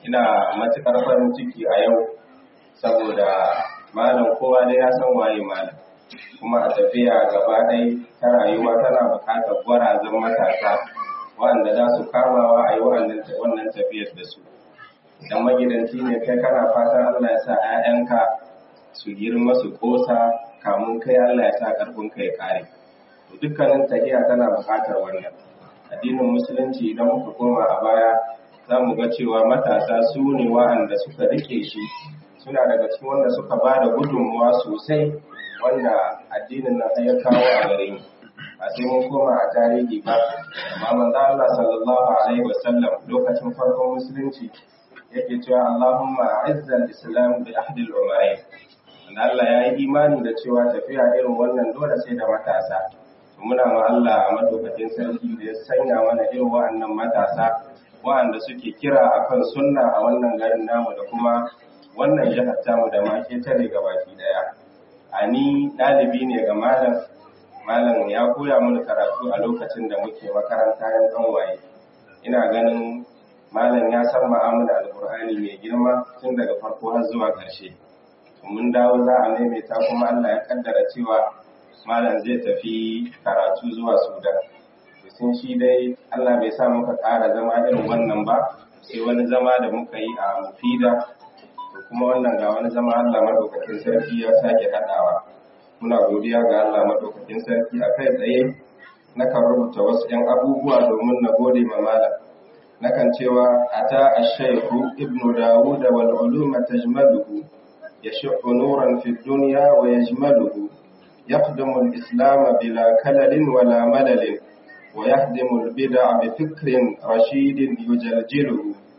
ina matuƙar farin ciki a yau saboda malam kowa dai ya san waye malam kuma a tafiya gaba ɗaya ta rayuwa tana buƙatar gwarazan matasa waɗanda za su kamawa a yi wannan tafiyar da su idan magidanci ne kai kana fatan Allah ya sa 'ya'yanka su girma su ƙosa kamun kai Allah ya sa ƙarfin ka ya kare to dukkanin tahiya tana buƙatar wannan addinin musulunci idan muka koma a baya za mu ga cewa matasa su ne wa'anda suka rike shi suna daga cikin wanda suka ba da gudunmuwa sosai wanda addinin nan ya kawo a gare mu a sai mun koma a tarihi ba amma manzo Allah sallallahu alaihi wasallam lokacin farkon musulunci yake cewa Allahumma izzal islam bi ahdil umarain Allah ya yi imani da cewa tafiya irin wannan dole sai da matasa muna ma Allah a madaukakin sarki da ya sanya mana irin wa'annan matasa wa'anda suke kira akan sunna a wannan garin namu da kuma wannan jihar tamu da ma ketare ga baki daya a ni ɗalibi ne ga malam malam ya koya mana karatu a lokacin da muke makaranta yan ɗanwaye ina ganin malam ya san ma'amala alkur'ani mai girma tun daga farko har zuwa ƙarshe mun dawo za a maimaita kuma Allah ya kaddara cewa malam zai tafi karatu zuwa Sudan. sun shi dai Allah bai sa muka ƙara zama irin wannan ba sai wani zama da muka yi a mufida to kuma wannan ga wani zama Allah madaukakin sarki ya sake haɗawa muna godiya ga Allah madaukakin sarki a kai tsaye nakan rubuta wasu 'yan abubuwa domin na gode ma malam nakan cewa ata ash-shaykhu ibnu dawud wal uluma tajmaluhu يشع نورا في الدنيا ويجمله يخدم الإسلام بلا كلل ولا ملل ويهدم البدع بفكر رشيد يجلجله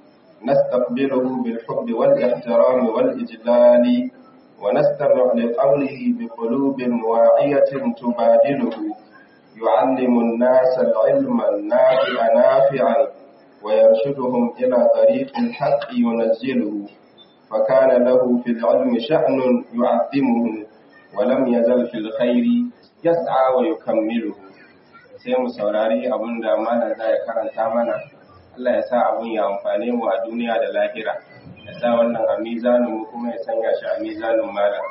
نستقبله بالحب والاحترام والإجلال ونستمع لقوله بقلوب واعية تبادله يعلم الناس العلم النافع نافعا ويرشدهم إلى طريق الحق ينزله فكان له في العلم شأن يعظمه ولم يزل في الخير يسعى ويكمله sai mu saurari abin da malam za ya karanta mana Allah ya sa abin ya amfane mu a duniya da lahira ya sa wannan a mizanin mu kuma ya sanya shi a mizanin malam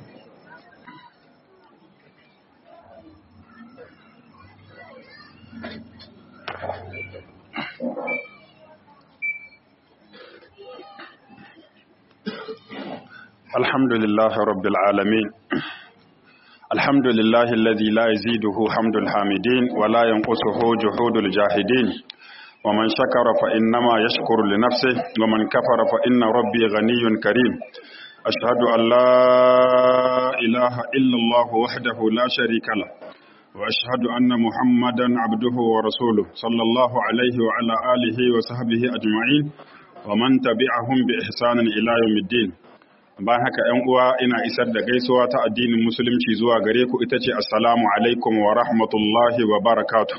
الحمد لله رب العالمين الحمد لله الذي لا يزيده حمد الحامدين ولا ينقصه جهود الجاهدين ومن شكر فإنما يشكر لنفسه ومن كفر فإن ربي غني كريم أشهد أن لا إله إلا الله وحده لا شريك له وأشهد أن محمدا عبده ورسوله صلى الله عليه وعلى آله وصحبه أجمعين ومن تبعهم بإحسان إلى يوم الدين bayan haka ‘yan uwa ina isar da gaisuwa ta addinin musulunci zuwa gare ku ita ce assalamu alaikum wa rahmatullahi wa barakatu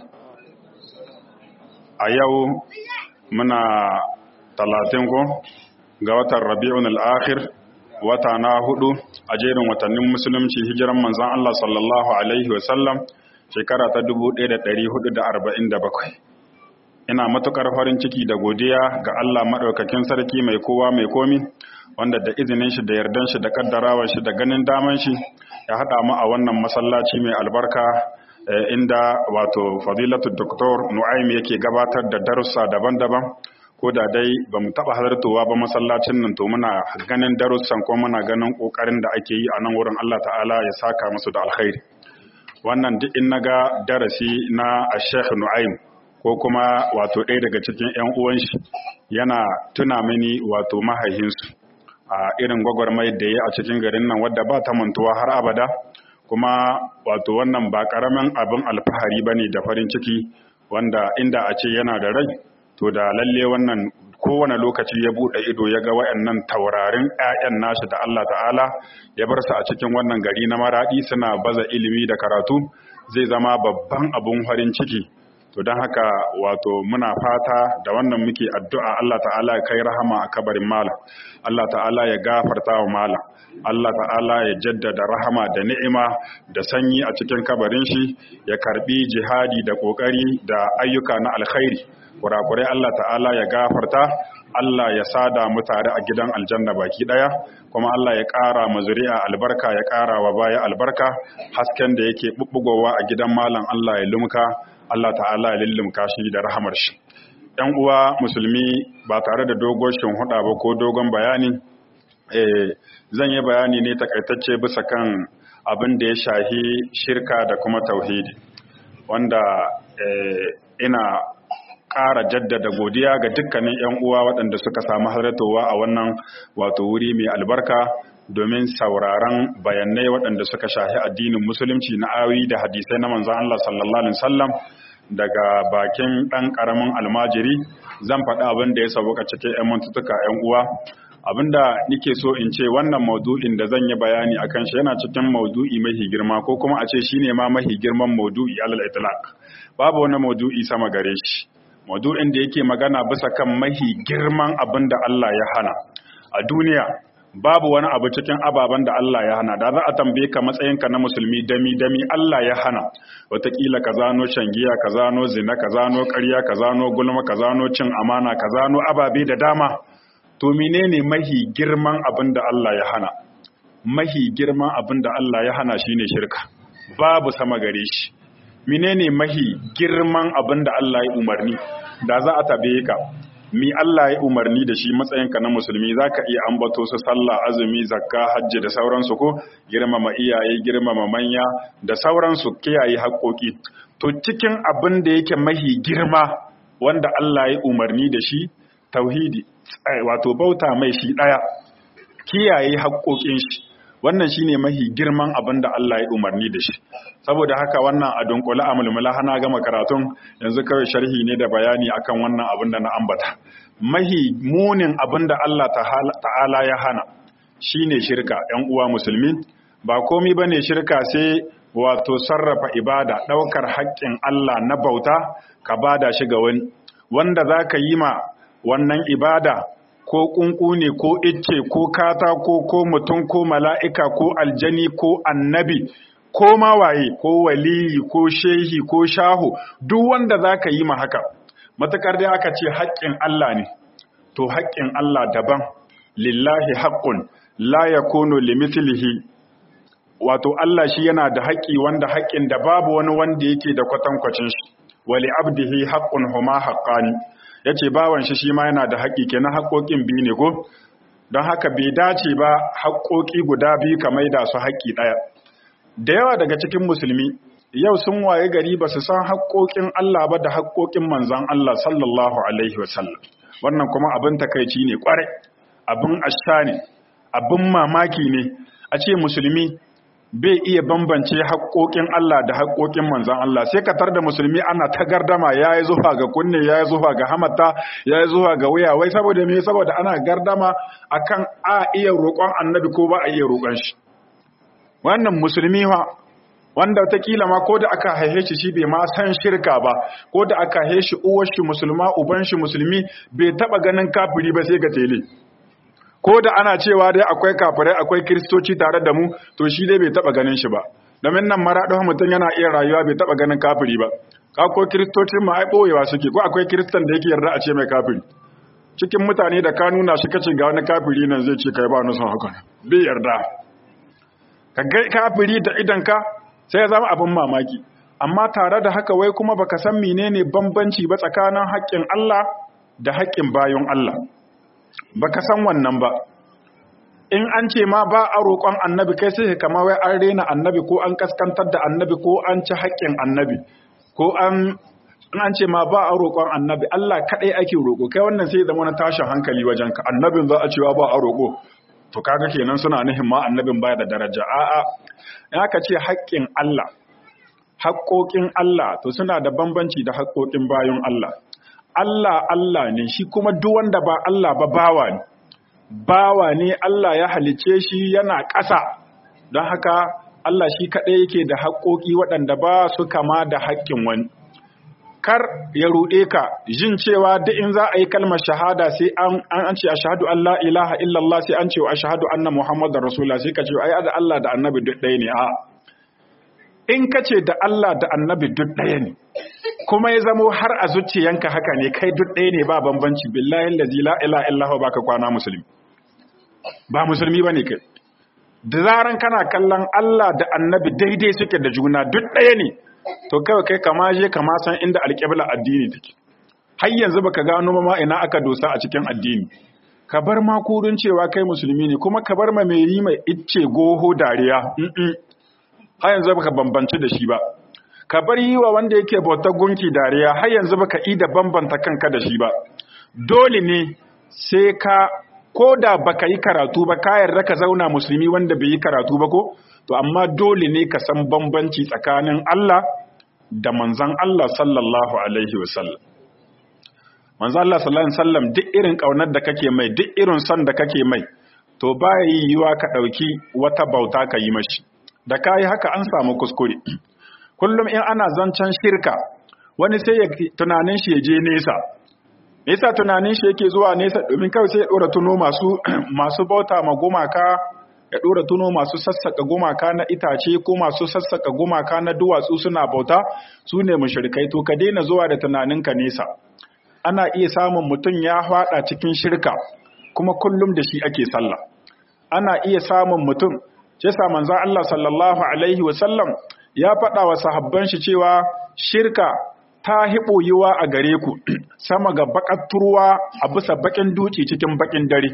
a yau muna talatin ko ga watan rabi'un al'akhir wata na hudu a jerin watannin musulunci hijiran manzan Allah sallallahu alaihi wasallam shekara ta 1447 ina matukar farin ciki da godiya ga Allah maɗaukakin sarki mai kowa mai komi wanda da izinin shi da yardan shi da kaddarawar shi da ganin daman shi ya haɗa mu a wannan masallaci mai albarka inda wato fadilatu doktor nu'aim yake gabatar da darussa daban-daban ko da dai ba mu taɓa halartowa ba masallacin nan to muna ganin darussan ko muna ganin ƙoƙarin da ake yi a nan wurin Allah ta'ala ya saka musu da alkhairi wannan duk in naga darasi na Sheikh Nu'aim ko kuma wato ɗaya daga cikin 'yan uwan shi yana tuna mini wato mahaihinsu a irin gwagwarmai da ya a cikin garin nan wadda ba ta mantuwa har abada kuma wato wannan ba ƙaramin abin alfahari ba ne da farin ciki wanda inda a ce yana da rai to da lalle wannan kowane lokaci ya buɗe ido ya ga wayannan taurarin 'ya'yan nashi da Allah ta'ala ya bar su a cikin wannan gari na maraɗi suna baza ilimi da karatu zai zama babban abun farin ciki to don haka wato muna fata da wannan muke addu'a Allah ta'ala ya kai rahama a kabarin malam Allah ta'ala ya gafarta wa malam Allah ta'ala ya jaddada rahama da ni'ima da sanyi a cikin kabarin shi ya karbi jihadi da kokari da ayyuka na alkhairi kurakurai Allah ta'ala ya gafarta Allah ya sada mu tare a gidan aljanna baki daya kuma Allah ya ƙara mu zuri'a albarka ya ƙara wa baya albarka hasken da yake bubbugowa a gidan malam Allah ya lumka Allah ta'ala ya lullumka shi da rahamar shi ‘yan uwa musulmi ba tare da dogon huɗa ba ko dogon bayani zan yi bayani ne takaitacce bisa kan abin da ya shahi shirka da kuma tauhidi wanda ina ƙara jaddada godiya ga dukkanin 'yan uwa waɗanda suka samu halartowa a wannan wato wuri mai albarka domin sauraron bayanai waɗanda suka shahi addinin musulunci na awi da hadisai na manzan Allah sallallahu alaihi wasallam daga bakin ɗan ƙaramin almajiri zan faɗi abin da ya sauka cikin 'yan mantutuka 'yan uwa abinda nike so in ce wannan maudu'in da zan yi bayani akan shi yana cikin maudu'i mahi girma ko kuma a ce shine ma mahi girman maudu'i alal itlaq babu wani maudu'i sama gare shi maudu'in da yake magana bisa kan mahi girman abin da Allah ya hana a duniya babu wani abu cikin ababen da Allah ya hana da za a tambaye ka matsayinka na musulmi dami dami Allah ya hana wataƙila ka zano shangiya ka zano zina ka zano ƙarya ka zano gulma ka zano cin amana ka zano ababe da dama to menene mahi girman abin da Allah ya hana mahi girman abin da Allah ya hana shine shirka babu sama gare shi menene mahi girman abin da Allah ya umarni da za a tabe ka mi Allah ya umarni da shi matsayinka na musulmi zaka iya ambato su sallah azumi zakka hajji da sauransu ko girmama iyaye girmama manya da sauransu kiyaye haƙoƙi to cikin abin da yake mahi girma wanda Allah ya umarni da shi tauhidi wato bauta mai shi ɗaya kiyaye haƙoƙin shi wannan shine mahi girman abin da Allah ya umarni da shi saboda haka wannan a dunkule a mulmula hana gama karatun yanzu kawai sharhi ne da bayani akan wannan abin da na ambata mahi munin abin da Allah ta'ala ya hana shine shirka 'yan uwa musulmi ba komi bane shirka sai wato sarrafa ibada ɗaukar haƙƙin Allah na bauta ka bada shi ga wani wanda zaka yi ma wannan ibada ko ƙunƙu ne ko icce ko katako ko mutum ko mala'ika ko aljani ko annabi ko mawaye ko waliyi ko shehi ko shahu duk wanda za ka yi ma haka matakar dai aka ce haƙƙin Allah ne to haƙƙin Allah daban lillahi haƙƙun la ya kono limitilihi wato Allah shi yana da haƙƙi wanda haƙƙin da babu wani wanda yake da kwatankwacin shi wali abdihi haƙƙun huma haƙƙani ya ce bawan shi shi ma yana da haƙƙi kenan haƙƙoƙin biyu ne ko don haka bai dace ba haƙƙoƙi guda biyu ka maida su haƙƙi ɗaya da yawa daga cikin musulmi yau sun waye gari ba su san haƙƙoƙin Allah ba da haƙƙoƙin manzon Allah sallallahu alaihi wasallam wannan kuma abin takaici ne ƙwarai abin asha ne abin mamaki ne a ce musulmi bai iya bambance haƙoƙin Allah da haƙoƙin manzan Allah sai ka tar da musulmi ana ta gardama ya yi zuwa ga kunne ya yi zuwa ga hamata ya yi zuwa ga wuya wai saboda me saboda ana gardama akan a iya roƙon annabi ko ba a iya roƙon shi wannan musulmi wa wanda watakila ma ko da aka haife shi shi bai ma san shirka ba ko da aka haife shi uwar shi musulma uban shi musulmi bai taba ganin kafiri ba sai ga tele ko da ana cewa dai akwai kafirai akwai kiristoci tare da mu to shi dai bai taba ganin shi ba domin nan maraɗin mutum yana iya rayuwa bai taba ganin kafiri ba ka ko kiristocin ma ai boyewa suke ko akwai kiristan da yake yarda a ce mai kafiri cikin mutane da ka nuna shi kace ga wani kafiri nan zai ce kai ba ni son haka bai yarda ka ga kafiri da idan ka sai ya zama abin mamaki amma tare da haka wai kuma baka san menene bambanci ba tsakanin haƙƙin Allah da haƙƙin bayon Allah baka san wannan ba in an ce ma ba a roƙon annabi kai sai kama wai an rena annabi ko an kaskantar da annabi ko an ci haƙƙin annabi ko an in an ce ma ba a roƙon annabi Allah kaɗai ake roƙo kai wannan sai zama na tashin hankali wajen ka annabin za a cewa ba a roƙo to kaga kenan suna nihin ma annabin baya da daraja a'a in aka ce haƙƙin Allah haƙƙoƙin Allah to suna da bambanci da haƙƙoƙin bayan Allah Allah Allah ne shi kuma duk wanda ba Allah ba bawa ne bawa ne Allah ya halice shi yana ƙasa don haka Allah shi kaɗai yake da haƙƙoƙi waɗanda ba su kama da haƙƙin wani kar ya ruɗe ka jin cewa duk in za a yi kalmar shahada sai an an ce ashhadu an la ilaha illallah sai an ce wa ashhadu anna muhammadar rasulullah sai ka ce ai da Allah da annabi duk ɗaya ne a in ka ce da Allah da annabi duk ɗaya ne kuma ya zamo har a zuciyanka haka ne kai duk ɗaya ne ba bambanci billahi allazi la ilaha illa huwa baka kwana musulmi ba musulmi bane kai da zaran kana kallon Allah da annabi daidai suke da juna duk ɗaya ne to kawai kai kama je kama san inda alƙibla addini take har yanzu baka gano ma ina aka dosa a cikin addini ka bar ma kurin cewa kai musulmi ne kuma ka bar ma mai yi mai icce goho dariya har yanzu baka bambanci da shi ba ka bar yi wa wanda yake bautar gunki dariya har yanzu baka yi da bambanta kanka da shi ba dole ne sai ka ko da baka yi karatu ba ka yarda ka zauna musulmi wanda bai yi karatu ba ko to amma dole ne ka san bambanci tsakanin Allah da manzon Allah sallallahu alaihi wasallam manzon Allah sallallahu alaihi wasallam duk irin kaunar da kake mai duk irin son da kake mai to baya yiwuwa ka dauki wata bauta ka yi mashi da kai haka an samu kuskure kullum in ana zancen shirka wani sai ya tunanin shi ya je nesa nesa tunanin shi yake zuwa nesa domin kawai sai ya dora tuno masu masu bauta ma gumaka ya dora tuno masu sassaka gumaka na itace ko masu sassaka gumaka na duwatsu suna bauta su ne mushrikai to ka daina zuwa da tunaninka nesa ana iya samun mutum ya fada cikin shirka kuma kullum da shi ake sallah ana iya samun mutum ce sa manzo Allah sallallahu alaihi wasallam ya faɗa wa sahabban shi cewa shirka ta hiɓoyiwa a gare ku sama ga bakatturwa a bisa bakin duci cikin bakin dare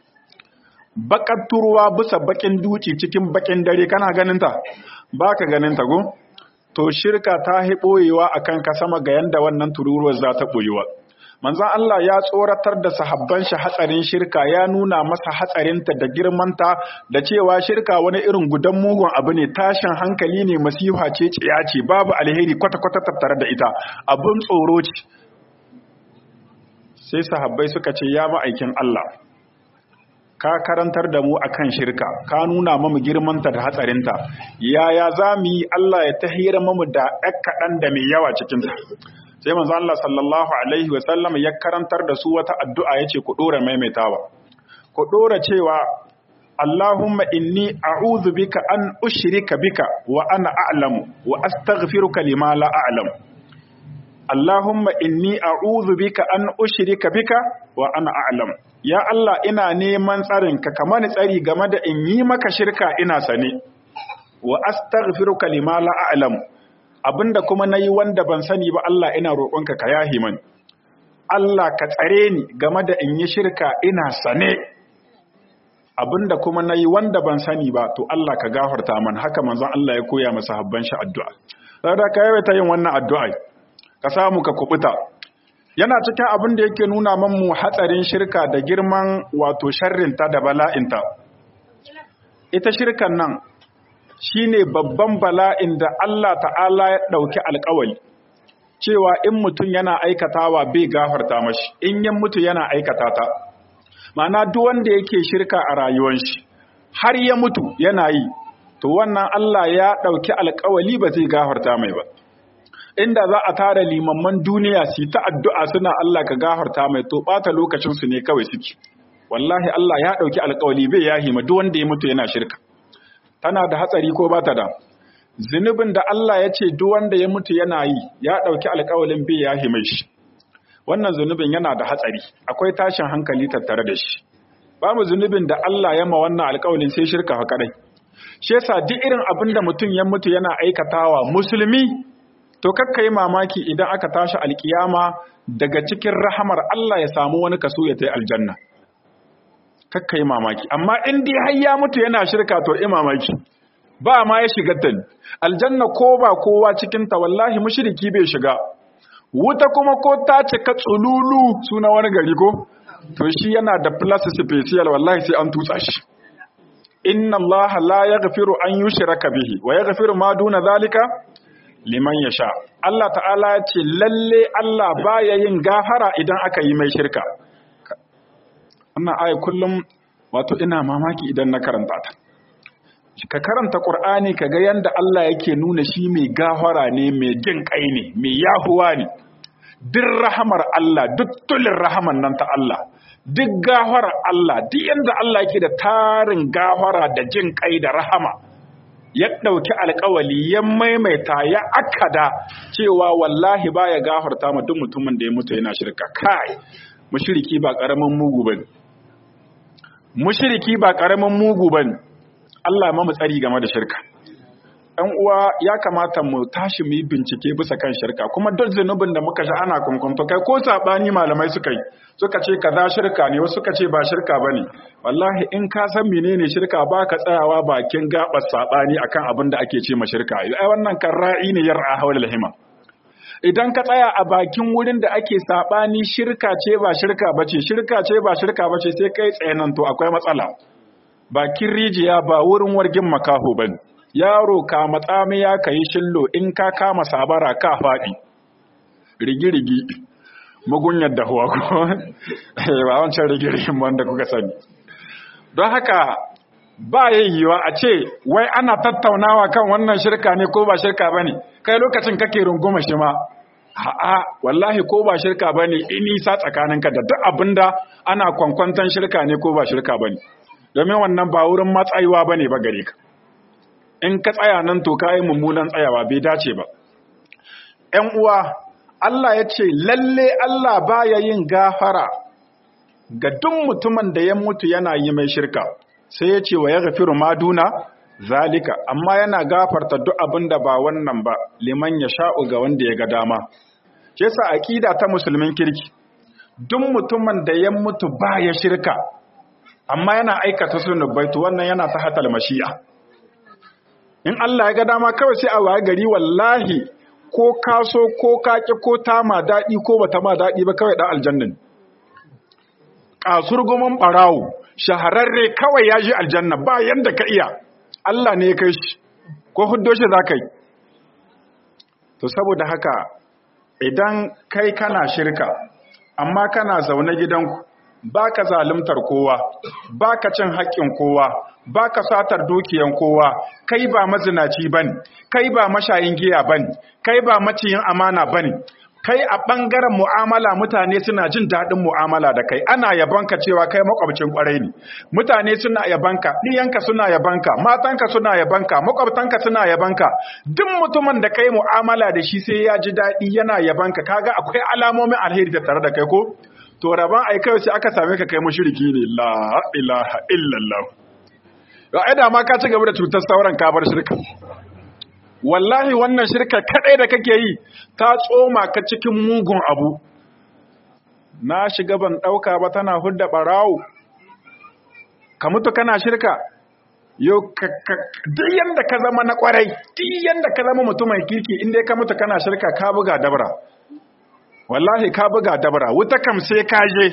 bakatturwa bisa bakin duci cikin bakin dare kana ganinta ba ka ganinta go to shirka ta hiɓoyiwa a kanka sama ga yanda wannan tururuwar za ta ɓoyiwa manzan Allah ya tsoratar da sahabban shi hatsarin shirka ya nuna masa hatsarinta da girmanta da cewa shirka wani irin gudan mugun abu ne tashin hankali ne masifa ce tsiya ce babu alheri kwata-kwata tattare da ita abun tsoro ce sai sahabbai suka ce ya ma'aikin Allah ka karantar da mu akan shirka ka nuna mamu girmanta da hatsarinta yaya za mu yi Allah ya tahira mamu da ɗan kaɗan da mai yawa cikinta sai manzo Allah sallallahu alaihi wa sallam ya karantar da su wata addu'a yace ku dora maimaitawa ku dora cewa Allahumma inni a'udhu bika an ushrika bika wa ana a'lamu wa astaghfiruka lima la a'lam Allahumma inni a'udhu bika an ushrika bika wa ana a'lam ya Allah ina neman tsarinka kamar tsari game da in yi maka shirka ina sane wa astaghfiruka lima la a'lam abinda kuma na yi wanda ban sani ba Allah ina roƙonka ka yahi mani Allah ka tsare ni game da in yi shirka ina sane abinda kuma na yi wanda ban sani ba to Allah ka gafarta man haka manzon Allah ya koya masa habban shi addu'a saboda ka yawaita yin wannan addu'a ka samu ka kubuta yana cikin abin da yake nuna mamu hatsarin shirka da girman wato sharrinta da bala'inta ita shirkan nan shi ne babban bala'in da Allah ta'ala ya ɗauki alkawali cewa in mutum yana aikatawa bai gafarta mashi in yin mutu yana aikata ta ma'ana duk wanda yake shirka a rayuwar shi har ya mutu yana yi to wannan Allah ya ɗauki alkawali ba zai gafarta mai ba inda za a tara limamman duniya su ta addu'a suna Allah ka gafarta mai to ɓata lokacinsu ne kawai suke wallahi Allah ya ɗauki alkawali bai yahi ma duk wanda ya mutu yana shirka tana da hatsari ko ba ta da zunubin da Allah ya ce duk wanda ya mutu yana yi ya ɗauki alƙawalin bai ya hime shi wannan zunubin yana da hatsari akwai tashin hankali tattare da shi babu zunubin da Allah ya ma wannan alƙawalin sai shirka fa kadai shi yasa duk irin abin da mutum ya mutu yana aikatawa musulmi to kakka yi mamaki idan aka tashi alkiyama daga cikin rahamar Allah ya samu wani kaso ya tai aljanna kakka yi mamaki amma in dai har ya mutu yana shirka to yi mamaki ba ma ya shiga ta aljanna ko ba kowa cikin ta wallahi mushriki bai shiga wuta kuma ko ta cika tsululu suna wani gari ko to shi yana da plus special wallahi sai an tutsa shi inna Allah la yaghfiru an yushraka bihi wa yaghfiru ma duna zalika liman yasha Allah ta'ala ya ce lalle Allah baya yin gafara idan aka yi mai shirka wannan aya kullum wato ina mamaki idan na karanta ta ka karanta qur'ani kaga yanda Allah yake nuna shi mai gafara ne mai jin kai ne mai yahuwa ne duk rahamar Allah duk tulin rahaman nan ta Allah duk gafarar Allah duk yanda Allah yake da tarin gafara da jin kai da rahama ya ɗauki alkawali ya maimaita ya akada cewa wallahi baya gafarta ma duk mutumin da ya mutu yana shirka kai mushriki ba karamin mugu bane mushriki ba karamin mugu bane Allah ma mu tsari game da shirka ɗan uwa ya kamata mu tashi mu yi bincike bisa kan shirka kuma duk zunubin da muka sha ana kunkunto kai ko sabani malamai suka yi suka ce kaza shirka ne wasu suka ce ba shirka bane wallahi in ka san menene shirka ba ka tsayawa bakin gabar sabani akan abin da ake ce ma shirka ai wannan kan ra'i ne yar'a hawla hima idan ka tsaya a bakin wurin da ake sabani shirka ce ba shirka bace shirka ce ba shirka bace sai kai tsayanan to akwai matsala bakin rijiya ba wurin wargin makaho bane yaro ka matsami ya kai shillo in ka kama sabara ka faɗi rigi-rigi mugunyar dahuwa ko ba wancan rigi-rigin wanda kuka sani don haka ba yayyuwa a ce wai ana tattaunawa kan wannan shirka ne ko ba shirka ba ne kai lokacin kake runguma shi ma a'a wallahi ko ba shirka ba ne nisa tsakaninka da duk abinda ana kwankwantan shirka ne ko ba shirka ba ne domin wannan ba wurin matsayiwa ba ne ba gare ka in ka tsaya nan to ka yi mummunan tsayawa bai dace ba ‘yan uwa Allah ya ce lalle Allah baya yin gafara ga duk mutumin da ya mutu yana yi mai shirka sai ya ce wa ya gafiru maduna zalika amma yana gafarta duk abin da ba wannan ba liman ya sha'u ga wanda ya ga dama ke sa aƙida ta musulmin kirki duk mutumin da ya mutu ba ya shirka amma yana aikata sunubai to wannan yana ta hatal mashi'a in Allah ya ga dama kawai sai a waye gari wallahi ko kaso ko kaki ko ta ma daɗi ko bata ma daɗi ba kawai ɗan aljannan kasurgumin ɓarawo shahararre kawai ya ji aljanna ba yanda ka iya Allah ne ya kai shi ko huddo shi za ka yi to saboda haka idan kai kana shirka amma kana zaune gidanku ba ka zalimtar kowa ba ka cin haƙƙin kowa ba ka satar dukiyan kowa kai ba mazinaci bane kai ba mashayin giya bane kai ba maciyin amana bane kai a ɓangaren mu'amala mutane suna jin daɗin mu'amala da kai ana yabanka cewa kai makwabcin ƙwarai ne mutane suna yabanka ɗiyanka suna yabanka matanka suna yabanka makwabtanka suna yabanka duk mutumin da kai mu'amala da shi sai ya ji daɗi yana yabanka kaga akwai alamomin alheri da tare da kai ko to rabon ai kai sai aka same ka kai mushriki ne la ilaha illallah ya aida ma ka ci gaba da cutar sauran ka bar shirka wallahi wannan shirka kadai da kake yi ta tsoma ka cikin mugun abu na shiga ban dauka ba tana hudda barawo ka mutu kana shirka yo duk yanda ka zama na kwarai duk yanda ka zama mutumin kirki inda ka mutu kana shirka ka buga dabra wallahi ka buga dabra wuta kam sai ka je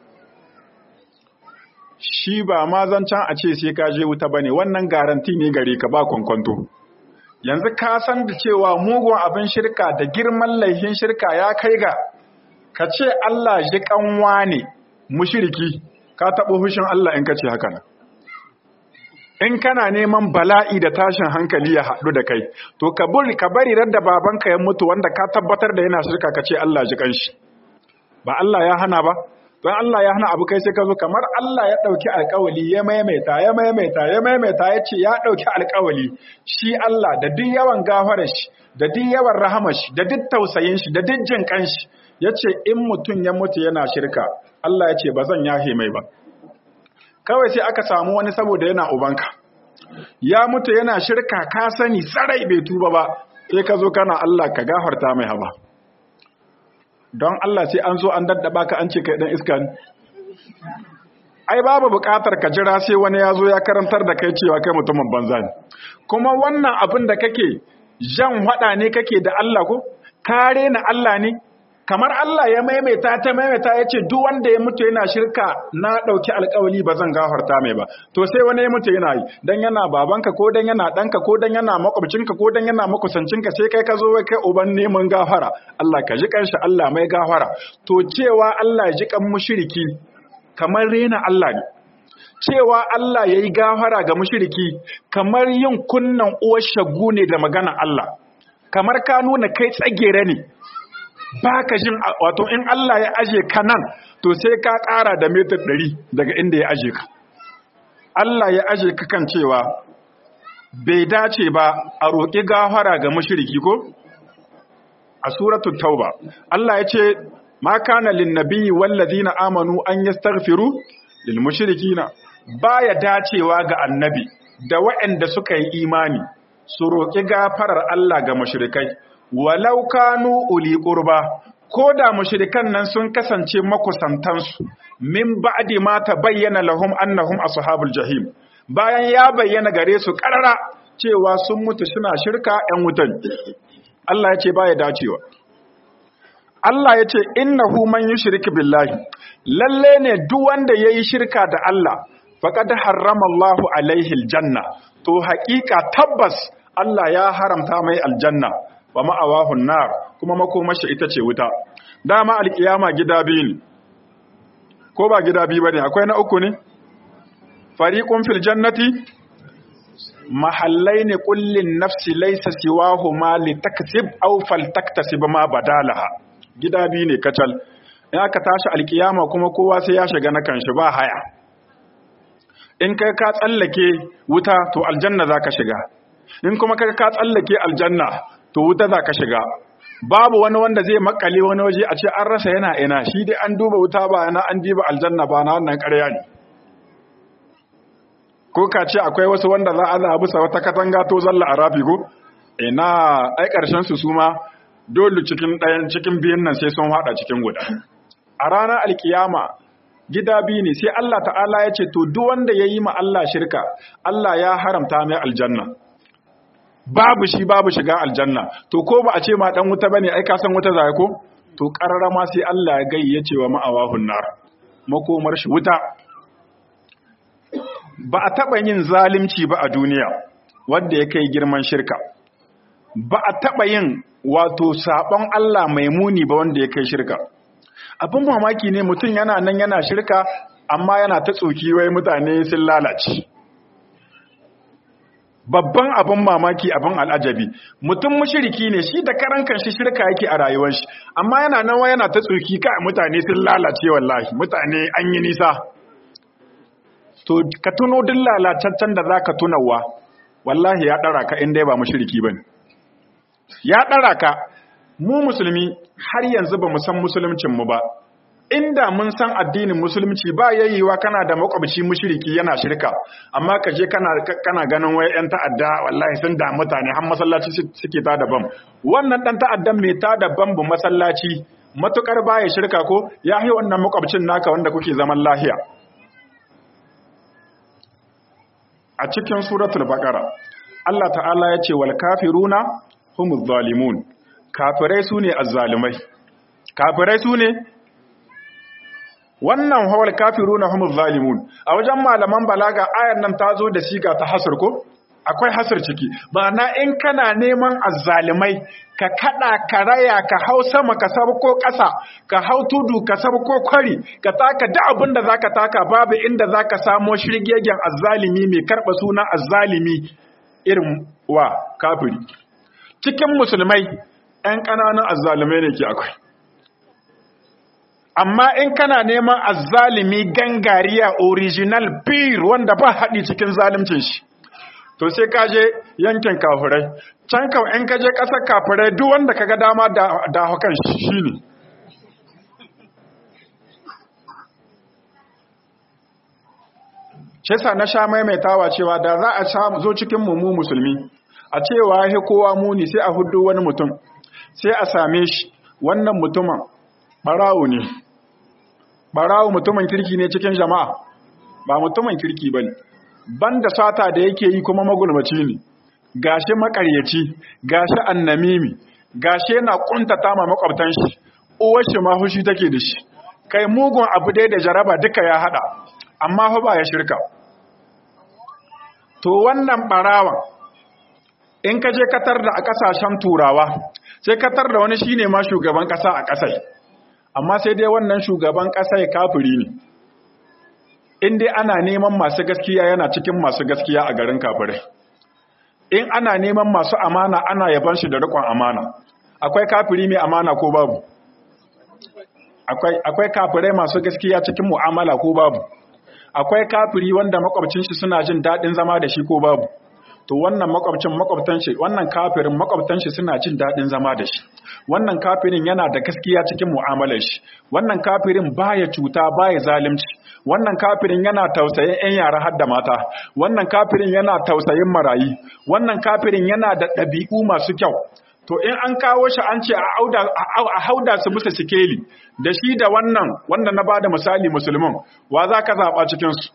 shi ba ma zancan a ce sai ka je wuta bane wannan garanti ne gare ka ba kwankwanto yanzu ka san da cewa mugun abin shirka da girman laihin shirka ya kai ga ka ce Allah ji kanwa ne mushriki ka taɓa hushin Allah in ka ce haka nan in kana neman bala'i da tashin hankali ya haɗu da kai to ka bari ka bari radda babanka ya mutu wanda ka tabbatar da yana shirka ka ce Allah ji kanshi ba Allah ya hana ba don Allah ya hana abu kai sai ka zo kamar Allah ya ɗauki alƙawali ya maimaita ya maimaita ya maimaita ya ce ya ɗauki alƙawali shi Allah da duk yawan gafarar shi da duk yawan rahamar shi da duk tausayin shi da duk jin kanshi ya ce in mutum ya mutu yana shirka Allah ya ce ba zan yahe mai ba kawai sai aka samu wani saboda yana ubanka ya mutu yana shirka ka sani sarai bai tuba ba sai ka zo kana Allah ka gafarta mai haba don Allah sai an zo an daddaba ka an ce kai dan iska ne ai babu bukatar ka jira sai wani ya zo ya karantar da kai cewa kai mutumin banza ne kuma wannan abin da kake jan hada ne kake da Allah ko kare na Allah ne kamar Allah ya maimaita ta maimaita ya ce duk wanda ya mutu yana shirka na ɗauki alkawali ba zan gafarta mai ba to sai wani ya mutu yana yi dan yana babanka ko dan yana ɗanka ko dan yana makwabcinka ko dan yana makusancinka sai kai ka zo wai kai uban neman gafara Allah ka ji kanshi Allah mai gafara to cewa Allah ji kan mushriki kamar rena Allah ne cewa Allah yayi gafara ga mushriki kamar yin kunnan uwar shagu ne da magana Allah kamar ka nuna kai tsagere ne ba ka jin wato in Allah ya aje ka nan to sai ka ƙara da metar ɗari daga inda ya aje ka Allah ya aje ka kan cewa bai dace ba a roƙi gafara ga mushriki ko a suratul tauba Allah ya ce ma kana lin nabiyyi wal ladina amanu an yastaghfiru lil mushrikina baya dacewa ga annabi da waɗanda suka yi imani su roƙi gafarar Allah ga mushrikai walau kanu uli qurba ko da mushrikan nan sun kasance makusantansu min ba'di ma tabayyana lahum annahum ashabul jahim bayan ya bayyana gare su karara cewa sun mutu suna shirka ‘yan wutan. Allah ya ce ba ya dacewa. Allah ya ce, Innahu man yi shirki billahi, lalle ne duk wanda ya yi shirka da Allah, faƙad harrama Allahu alaihi aljanna, to haƙiƙa tabbas Allah ya haramta mai aljanna, wa ma'awahun nar, kuma makomashi ita ce wuta. Dama alƙiyama gida biyu ne, ko ba gida biyu ba ne, akwai na uku ne? Fariƙun fil jannati, mahallai ne kullin nafsi laisa siwahu ma litaksib aw faltaktasib ma badalaha gida biyu ne kacal in aka tashi alkiyama kuma kowa sai ya shiga na kanshi ba haya in kai ka tsallake wuta to aljanna zaka shiga in kuma kai ka tsallake aljanna to wuta zaka shiga babu wani wanda zai makale wani waje a ce an rasa yana ina shi dai an duba wuta ba yana an diba aljanna ba na wannan ƙarya ne ko ka ce akwai wasu wanda za a zaɓi sa wata katanga to zalla a rafi ko ina ai ƙarshen su suma dole cikin ɗayan cikin biyan nan sai sun haɗa cikin guda a ranar alkiyama gida biyu ne sai Allah ta'ala ya ce to duk wanda ya yi ma Allah shirka Allah ya haramta mai aljanna babu shi babu shiga aljanna to ko ba a ce ma dan wuta bane ai ka san wuta zai ko to karrama sai Allah ya gayyace wa ma'awahun nar makomar shi wuta ba a taɓa yin zalimci ba a duniya wanda ya kai girman shirka ba a taɓa yin wato saɓon Allah mai muni ba wanda ya kai shirka abin mamaki ne mutum yana nan yana shirka amma yana ta tsoki wai mutane sun lalace babban abin mamaki abin al'ajabi mutum mushiriki ne shi da karan kanshi shirka yake a rayuwar shi amma yana nan yana ta tsoki kai mutane sun lalace wallahi mutane an yi nisa to ka tuno duk lalacaccen da za ka tunawa wallahi ya ɗara ka inda ba mashiriki ba ne ya ɗara ka mu musulmi har yanzu ba mu san musuluncinmu ba inda mun san addinin musulunci ba yayiwa kana da makwabci mushriki yana shirka amma ka je kana kana ganin wai yan ta'adda wallahi sun da mutane har masallaci suke ta da bam wannan dan ta'addan mai ta da bam masallaci matukar baya shirka ko ya yi wannan makwabcin naka wanda kuke zaman lahiya a cikin suratul baqara Allah ta'ala ya ce wal kafiruna humuz zalimun kafirai sune azzalimai kafirai sune wannan hawal kafiruna humuz zalimun a wajen malaman balaga ayar nan ta zo da siga ta hasr ko akwai hasr ciki na in kana neman azzalimai ka kada ka raya ka hau sama ka sabko ƙasa ka hau tudu ka sabko kwari ka taka duk abin da zaka taka babu inda zaka samo shirgegen azzalimi mai karba sunan azzalimi irin wa kafiri cikin musulmai ɗan ƙananan azzalimai ne ke akwai amma in kana neman azzalimi gangariya original beer wanda ba haɗi cikin zalimcin shi to sai ka je yankin kafirai can kan in ka je ƙasar kafirai duk wanda ka ga dama da hakan shi ne shesa na sha maimaitawa cewa da za a zo cikin mu musulmi a cewa ya kowa muni sai a hudu wani mutum sai a same shi wannan mutumin ɓarawo ne ɓarawo mutumin kirki ne cikin jama'a ba mutumin kirki ba ne banda sata da yake yi kuma magulmaci ne gashi makaryaci gashi annamimi gashi yana kuntata ma makwabtan shi uwar shi ma hushi take da shi kai mugun abu dai da jaraba duka ya hada amma fa ba ya shirka to wannan barawan in ka je katar da a kasashen turawa sai katar da wani shine ma shugaban kasa a kasai amma sai dai wannan shugaban kasai kafiri ne in dai ana neman masu gaskiya yana cikin masu gaskiya a garin kafirai in ana neman masu amana ana yaban shi da rikon amana akwai kafiri mai amana ko babu akwai akwai kafirai masu gaskiya cikin mu'amala ko babu akwai kafiri wanda makwabcin shi suna jin dadin zama da shi ko babu to wannan makwabcin makwabtan shi wannan kafirin makwabtan shi suna jin daɗin zama da shi wannan kafirin yana da gaskiya cikin mu'amalar shi wannan kafirin baya cuta baya zalunci wannan kafirin yana tausayin 'yan yara har da mata wannan kafirin yana tausayin marayi wannan kafirin yana da ɗabi'u masu kyau to in an kawo shi an ce a hauda su musu sikeli da shi da wannan wanda na bada misali musulmin wa za ka zaɓa cikinsu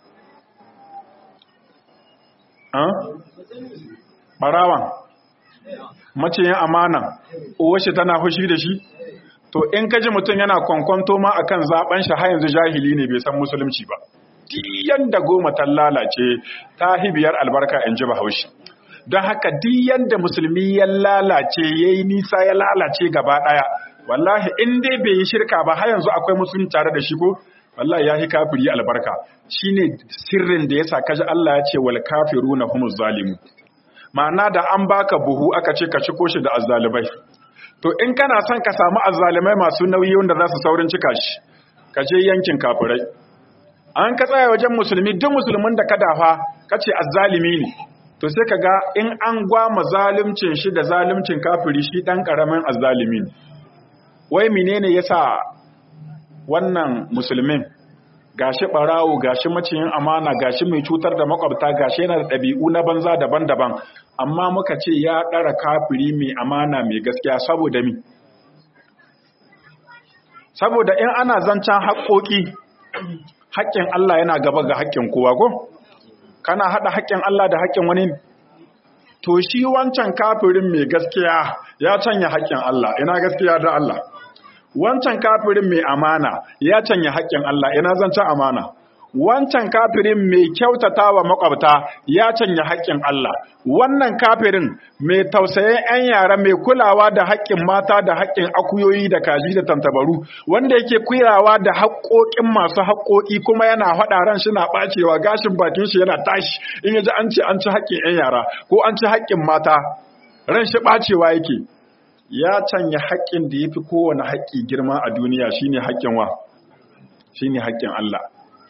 ɓarawan maciyin amana uwashi tana fushi da shi to in ka ji mutum yana kwankwanto ma akan zaben shi har yanzu jahili ne bai san musulunci ba diyan da goma ta lalace ta hibiyar albarka in ji bahaushe don haka diyan da musulmi ya lalace ya yi nisa ya lalace gaba ɗaya wallahi in dai bai yi shirka ba har yanzu akwai musulmi tare da shi ko wallahi ya yi kafiri albarka shine sirrin da yasa kaji Allah ya ce wal kafiruna humuz zalimu ma'ana da an baka buhu aka ce ka ciko shi da azzalibai to in kana son ka samu azzalimai masu nauyi wanda za su saurin cika shi ka je yankin kafirai an ka tsaya wajen musulmi duk musulmin da ka dafa ka ce azzalimi ne to sai ka ga in an gwama zalimcin shi da zalimcin kafiri shi dan karamin azzalimi ne wai menene yasa wannan musulmin gashi barawo gashi maciyin amana gashi mai cutar da makwabta gashi yana da ɗabi'u na banza daban-daban amma muka ce ya ɗara kafiri mai amana mai gaskiya saboda mi saboda in ana zancen haƙoƙi haƙƙin Allah yana gaba ga haƙƙin kowa ko kana haɗa haƙƙin Allah da haƙƙin wani to shi wancan kafirin mai gaskiya ya canya haƙƙin Allah ina gaskiya da Allah wancan kafirin mai amana ya canya haƙƙin Allah ina zancen amana wancan kafirin mai kyautata wa makwabta ya canya haƙƙin Allah wannan kafirin mai tausayin 'yan yara mai kulawa da haƙƙin mata da haƙƙin akuyoyi da kaji da tantabaru wanda yake kulawa da haƙƙoƙin masu haƙƙoƙi kuma yana haɗa ran shi na ɓacewa gashin bakin shi yana tashi in yaji an ce an ci haƙƙin 'yan yara ko an ci haƙƙin mata ran shi ɓacewa yake ya canya haƙƙin da ya fi kowane haƙƙi girma a duniya shine haƙƙin wa shine haƙƙin Allah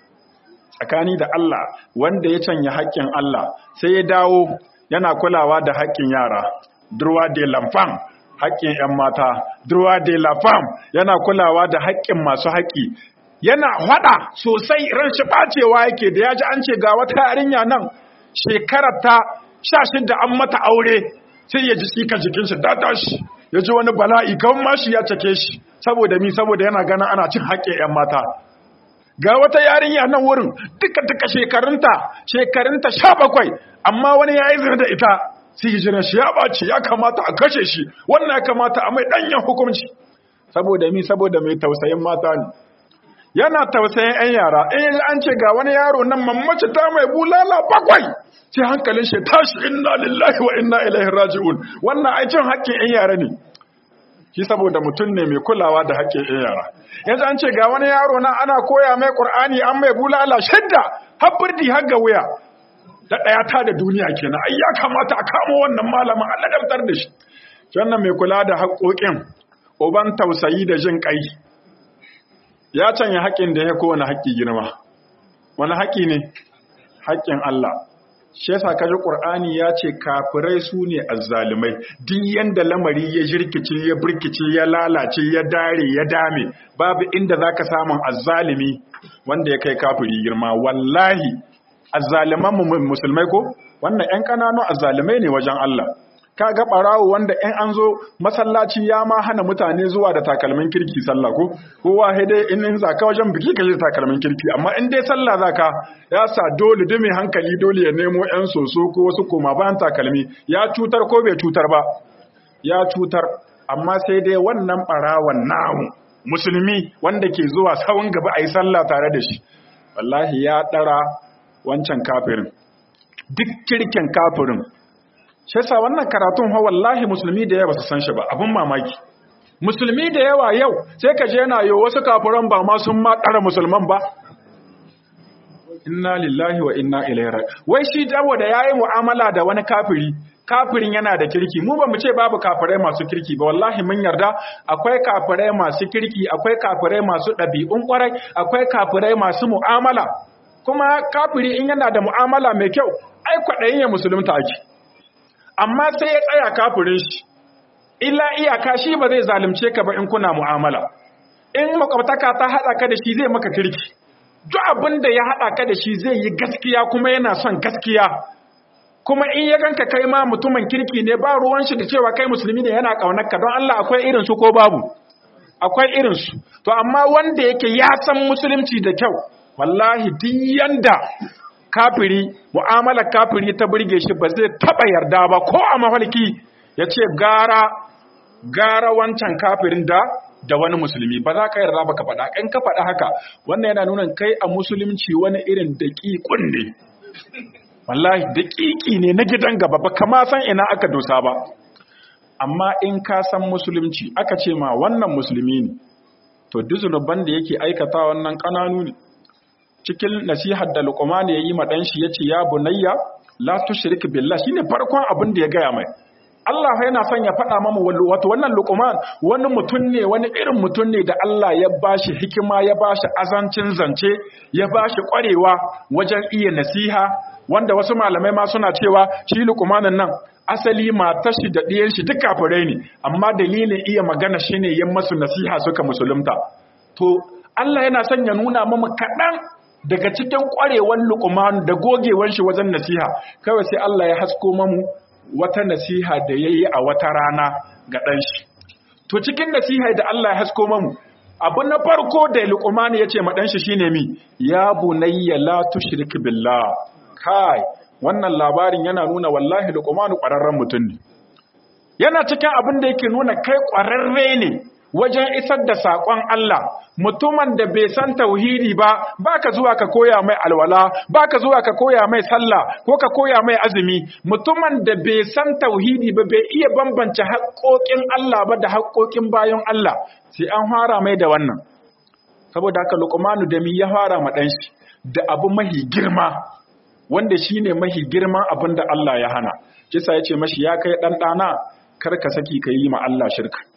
tsakani da Allah wanda ya canya haƙƙin Allah sai ya dawo yana kulawa da haƙƙin yara durwa de lamfam haƙƙin 'yan mata durwa de lamfam yana kulawa da haƙƙin masu haƙƙi yana haɗa sosai ran shi ɓacewa yake da ya ji an ce ga wata yarinya nan shekarar ta sha shida an mata aure sai ya ji tsika jikin shi da tashi ya ji wani bala'i kan mashi ya cake shi saboda mi saboda yana ganin ana cin haƙƙin 'yan mata ga wata yarinya nan wurin duka duka shekarunta shekarunta sha bakwai amma wani ya yi zina da ita sai hijiran shi ya ɓaci ya kamata a kashe shi wannan ya kamata a mai ɗanyen hukunci saboda mi saboda mai tausayin mata ne yana tausayin 'yan yara in yanzu an ce ga wani yaro nan mamaci ta mai bulala bakwai sai hankalin shi tashi inna lillahi wa inna ilaihi raji'un wannan aikin haƙƙin 'yan yara ne shi saboda mutum ne mai kulawa da haƙƙin 'yan yara yanzu an ce ga wani yaro nan ana koya mai ƙur'ani an mai bulala shidda har birdi har ga wuya da ɗaya ta da duniya kenan ai ya kamata a kamo wannan malamin a ladabtar da shi wannan mai kula da haƙƙoƙin uban tausayi da jin ƙai ya canya haƙƙin da ya kowane haƙƙi girma wani haƙƙi ne haƙƙin Allah shi yasa kaji Qur'ani ya ce kafirai su ne azzalumai duk yanda lamari ya jirkice ya burkice ya lalace ya dare ya dame babu inda zaka samu azzalumi wanda ya kai kafiri girma wallahi azzaliman musulmai ko wannan ƴan ƙananun azzalumai ne wajen Allah kaga barawo wanda in an zo masallaci ya ma hana mutane zuwa da takalmin kirki sallah ko kowa sai dai in in zaka wajen biki ka je takalmin kirki amma in dai sallah zaka ya sa dole da mai hankali dole ya nemo yan soso ko wasu koma bayan takalmi ya cutar ko bai cutar ba ya cutar amma sai dai wannan barawon namu musulmi wanda ke zuwa sawun gaba ayi sallah tare da shi wallahi ya dara wancan kafirin duk kirkin kafirin shi yasa wannan karatun ha wallahi musulmi da yawa su san shi ba abin mamaki musulmi da yawa yau sai ka je yana yo wasu kafiran ba ma sun ma ɗara musulman ba inna lillahi wa inna ilaihi raji wai shi dawo da yayi mu'amala da wani kafiri kafirin yana da kirki mu ba mu ce babu kafirai masu kirki ba wallahi mun yarda akwai kafirai masu kirki akwai kafirai masu ɗabi'un ƙwarai akwai kafirai masu mu'amala kuma kafiri in yana da mu'amala mai kyau ai kwaɗayin ya musulunta ake amma sai ya tsaya kafirin shi illa iyaka shi ba zai zalunce ka ba in kuna mu'amala in makwabtaka ta haɗa ka da shi zai maka kirki duk abin da ya haɗa ka da shi zai yi gaskiya kuma yana son gaskiya kuma in ya ganka kai ma mutumin kirki ne ba ruwan shi da cewa kai musulmi ne yana ƙaunar ka don Allah akwai irin su ko babu akwai irin su to amma wanda yake ya san musulunci da kyau wallahi duk yanda kafiri mu'amalar kafiri ta burge shi ba zai taba yarda ba ko a mafarki ya ce gara gara wancan kafirin da da wani musulmi ba za ka yarda ba ka faɗa in ka faɗa haka wannan yana nuna kai a musulunci wani irin daƙiƙun ne wallahi daƙiƙi ne na gidan gaba ba kama san ina aka dosa ba amma in ka san musulunci aka ce ma wannan musulmi ne to duk zunuban da yake aikata wannan ƙananu ne cikin nasihar da Luqman ya yi ma dan shi yace ya bunayya la tushrik billah shine farkon abin da ya gaya mai Allah yana son ya faɗa mamu wato wannan Luqman wani mutum ne wani irin mutum ne da Allah ya bashi hikima ya bashi azancin zance ya bashi ƙwarewa wajen iya nasiha wanda wasu malamai ma suna cewa shi Luqmanin nan asali matar shi da ɗiyan shi duk kafirai ne amma dalilin iya magana shine yin masu nasiha suka musulunta to Allah yana son ya nuna mamu kaɗan daga cikin ƙwarewan luqman da gogewan shi wajen nasiha kawai sai Allah ya hasko mamu wata nasiha da yayi a wata rana ga ɗan shi to cikin nasiha da Allah ya hasko mamu abu na farko da luqman ya ce ma ɗan shi shine mi ya bunayya la tushrik billah kai wannan labarin yana nuna wallahi luqman ƙwararren mutum ne yana cikin abin da yake nuna kai ƙwararre ne wajen isar da saƙon Allah mutumin da bai san tauhidi ba baka zuwa ka koya mai alwala baka zuwa ka koya mai sallah ko ka koya mai azumi mutumin da bai san tauhidi ba bai iya bambance haƙoƙin Allah ba da haƙoƙin bayan Allah sai an fara mai da wannan saboda haka Luqmanu da mi ya fara ma dan shi da abu mahi girma wanda shine mahi girman abin da Allah ya hana kisa yace mashi ya kai dan dana kar ka saki ka yi ma Allah shirka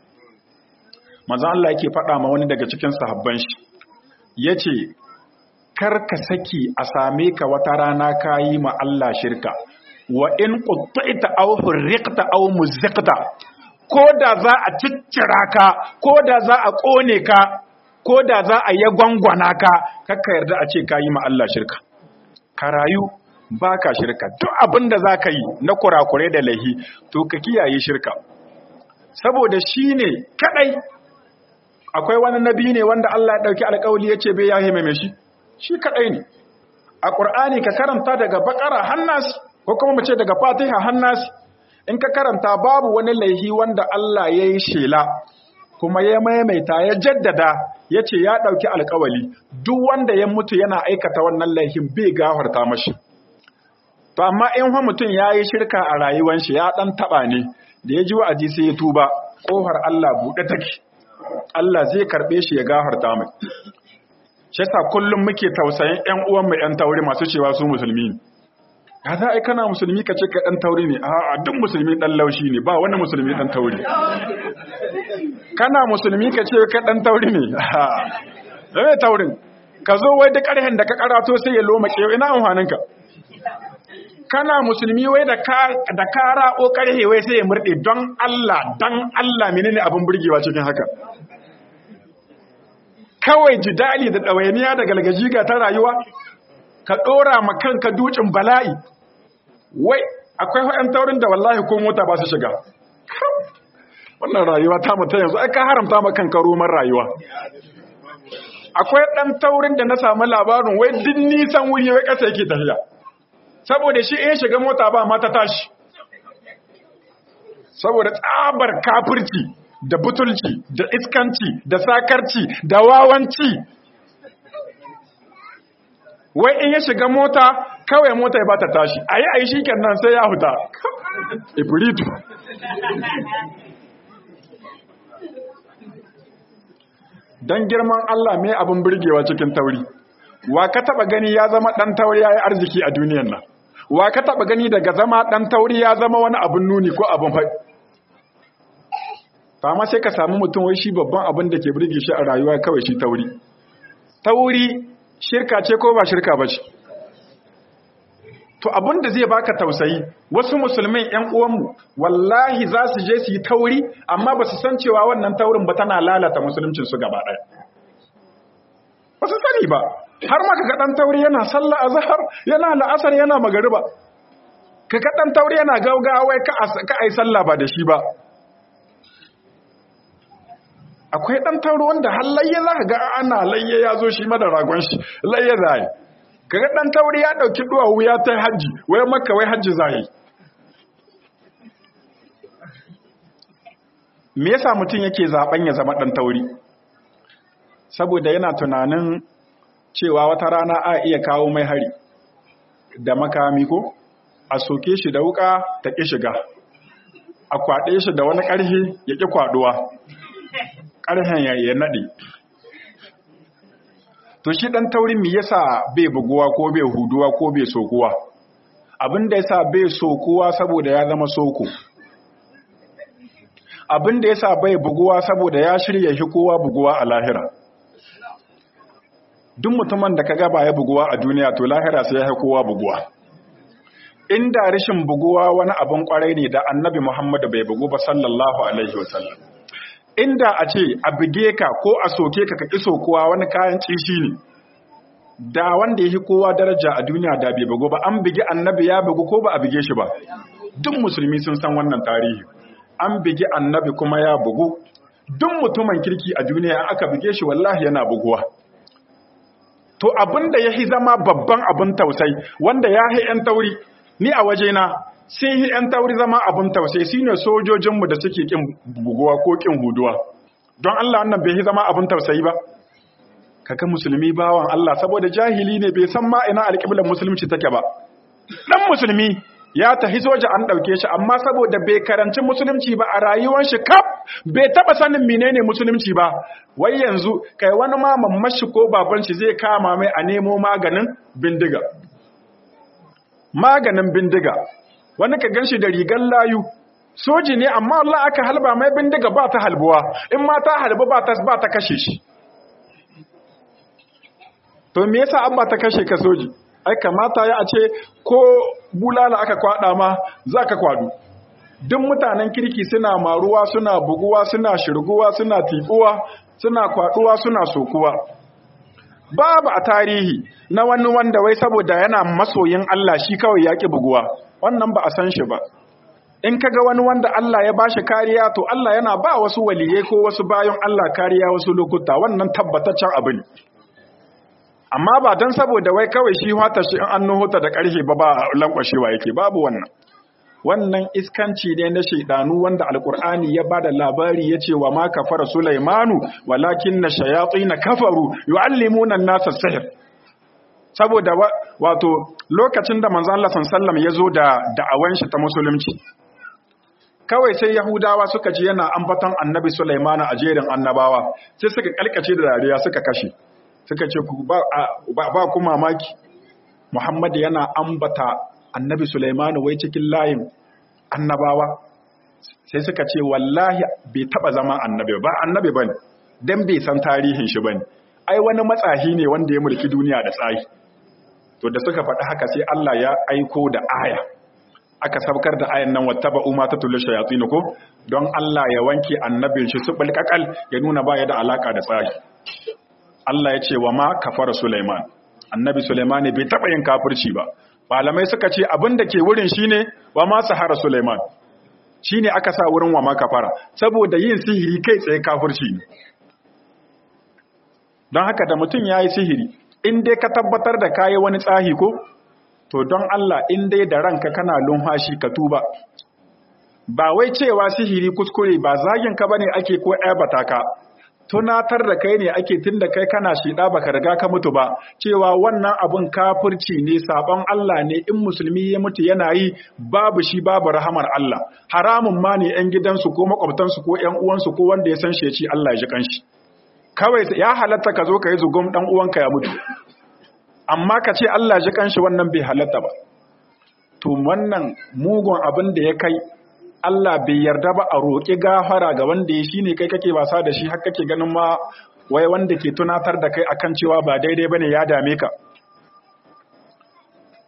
manzo Allah yake faɗa ma wani daga cikin sahabban shi yace kar ka saki a same ka wata rana kayi ma Allah shirka wa in qutta'ta aw hurriqta aw muziqta ko da za a ciccira ka ko da za a kone ka ko da za a yi gwangwana ka kakka yarda a ce kayi ma Allah shirka ka rayu baka shirka duk abin da za ka yi na kurakure da lahi to ka kiyaye shirka saboda shi ne kadai akwai wani nabi ne wanda Allah ya dauki alƙawli yace bai yahe mai shi shi kadai ne a Qur'ani ka karanta daga Baqara hannas ko kuma mu ce daga Fatiha hannas in ka karanta babu wani laihi wanda Allah ya yi shela kuma ya maimaita ya jaddada yace ya dauki alƙawali duk wanda ya mutu yana aikata wannan laihin bai gafarta mashi to amma in fa mutum yayi shirka a rayuwar shi ya dan taba ne da ya ji wa'azi sai ya tuba kofar Allah buɗe take Allah zai karɓe shi ya gafarta mai. Shi sa kullum muke tausayin ‘yan uwanmu ‘yan tauri masu cewa su musulmi ne. Ya za a yi kana musulmi ka ce ka ɗan tauri ne, a duk musulmi ɗan laushi ne, ba wani musulmi ɗan tauri. Kana musulmi ka ce ka ɗan tauri ne, a ɗaya taurin, ka zo wai da ƙarhen da ka ƙarato sai ya loma ƙewa ina amfaninka. Kana musulmi wai da ka raɓo ƙarhe wai sai ya murɗe don Allah, don Allah menene abin burgewa cikin haka. kawai jidali da ɗawainiya da galgajiga ta rayuwa ka ɗora ma kanka dukin bala'i wai akwai haɗin taurin da wallahi ko mota ba su shiga wannan rayuwa ta mutu yanzu ai ka haramta ma kanka roman rayuwa akwai ɗan taurin da na samu labarin wai duk nisan wuri wai ƙasa yake tafiya saboda shi in shiga mota ba mata tashi saboda tsabar kafirci da butulci da iskanci da sakarci da wawanci wai in ya shiga mota kawai mota ya bata tashi ayi ayi shikenan sai ya huta ibritu dan girman Allah mai abin burgewa cikin tauri wa ka taba gani ya zama dan tauri yayi arziki a duniyar nan wa ka taba gani daga zama dan tauri ya zama wani abin nuni ko abin faɗi fama sai ka samu mutum wai shi babban abin da ke burge shi a rayuwa kawai shi tauri tauri shirka ce ko ba shirka ba ce to abin da zai baka tausayi wasu musulmin ƴan uwanmu wallahi za su je su yi tauri amma ba su san cewa wannan taurin ba tana lalata musuluncin su gaba ɗaya ba su sani ba har ma kaga dan tauri yana sallah azhar yana la'asar yana magariba kaga dan tauri yana gaugawa ka ka ai sallah ba da shi ba akwai ɗan tauro wanda har layya za ka ga ana layya ya zo shi mada ragon shi layya za yi kaga ɗan tauri ya ɗauki duwawu ya ta hajji wai maka wai hajji za yi me yasa mutum yake zaben ya zama ɗan tauri saboda yana tunanin cewa wata rana a iya kawo mai hari da makami ko a soke shi da wuka ta ƙi shiga a kwaɗe shi da wani ƙarfi ya ƙi kwaɗuwa ƙarfen ya naɗe to shi ɗan taurin mi yasa bai buguwa ko bai huduwa ko bai sokuwa abin da yasa bai sokuwa saboda ya zama soko abin da yasa bai buguwa saboda ya shirya shi kowa buguwa a lahira duk mutumin da kaga ba ya buguwa a duniya to lahira sai ya kowa buguwa inda rashin buguwa wani abin kwarai ne da annabi Muhammad bai bugu ba sallallahu alaihi wasallam inda a ce a bige ka ko a soke ka ka kiso kowa wani kayan cishi ne da wanda yake kowa daraja a duniya da bai bugu ba an bige annabi ya bugu ko ba a bige shi ba duk musulmi sun san wannan tarihi an bige annabi kuma ya bugu duk mutumin kirki a duniya aka bige shi wallahi yana buguwa to abinda yahi zama babban abin tausai wanda ya hi yan tauri ni a wajena sai yi ‘yan tauri zama abin tausai shi ne sojojinmu da suke ƙin buguwa ko ƙin huduwa don Allah wannan bai yi zama abin tausayi ba kaga musulmi bawan Allah saboda jahili ne bai san ma ina alƙiblar musulunci take ba ɗan musulmi ya tafi soja an ɗauke shi amma saboda bai karanci musulunci ba a rayuwar shi kaf bai taɓa sanin menene musulunci ba wai yanzu kai wani ma mamashi ko baban shi zai kama mai a nemo maganin bindiga maganin bindiga wani ka ganshi da rigar layu soji ne amma Allah aka halba mai bindiga ba ta halbuwa in ma ta halbu ba ta ba ta kashe shi to me yasa an ba ta kashe ka soji ai kamata ya a ce ko bulala aka kwada ma zaka kwadu duk mutanen kirki suna maruwa suna buguwa suna shirguwa suna tibuwa suna kwaduwa suna sokuwa babu a tarihi na wani wanda wai saboda yana masoyin Allah shi kawai yaki buguwa wannan ba a san shi ba in kaga wani wanda Allah ya bashi kariya to Allah yana ba wasu waliyai ko wasu bayan Allah kariya wasu lokuta wannan tabbataccen abu ne amma ba dan saboda wai kawai shi hata shi in an nuhuta da karhe ba ba lankwashewa yake babu wannan wannan iskanci ne na shaidanu wanda alkur'ani ya bada labari ya ce wa ma kafara sulaimanu walakin na shayatsi na kafaru yu'allimuna an-nasa sihr saboda wato lokacin da manzon Allah sallallahu ya zo da da'awan shi ta musulunci kawai sai yahudawa suka ji yana ambaton annabi sulaimanu a jerin annabawa sai suka kalkace da dariya suka kashe suka ce ba ba ku mamaki Muhammad yana ambata annabi Sulaimanu wai cikin layin annabawa sai suka ce wallahi bai taba zama annabi ba annabi bane dan bai san tarihin shi bane ai wani matsahi ne wanda ya mulki duniya da tsayi to da suka faɗi haka sai Allah ya aiko da aya aka sabkar da ayan nan wattaba umma tatul shayatin ko don Allah ya wanke annabin shi su bulkakal ya nuna ba ya da alaka da tsayi Allah ya ce wa ma kafara Sulaiman annabi Sulaiman bai taba yin kafirci ba malamai suka ce abin da ke wurin shine wa ma sahara Suleiman shine aka sa wurin wa ma kafara saboda yin sihiri kai tsaye kafirci ne don haka da mutum yayi sihiri in dai ka tabbatar da kayi wani tsahi ko to don Allah in dai da ranka kana lumhashi ka tuba ba wai cewa sihiri kuskure ba zagin ka bane ake ko aibata ka tunatar da kai ne ake tun da kai kana shida baka riga ka mutu ba cewa wannan abun kafirci ne sabon Allah ne in musulmi ya mutu yana yi babu shi babu rahamar Allah haramun ma ne yan gidansu ko makwabtansu ko yan uwansu ko wanda ya san shi Allah ya ji kanshi kawai ya halatta ka zo ka yi zugum dan uwanka ya mutu amma ka ce Allah ya ji kanshi wannan bai halatta ba to wannan mugun abin da ya kai Allah bai yarda ba a roƙi gafara ga wanda ya shi ne kai kake wasa da shi har kake ganin ma wai wanda ke tunatar da kai akan cewa ba daidai bane ya dame ka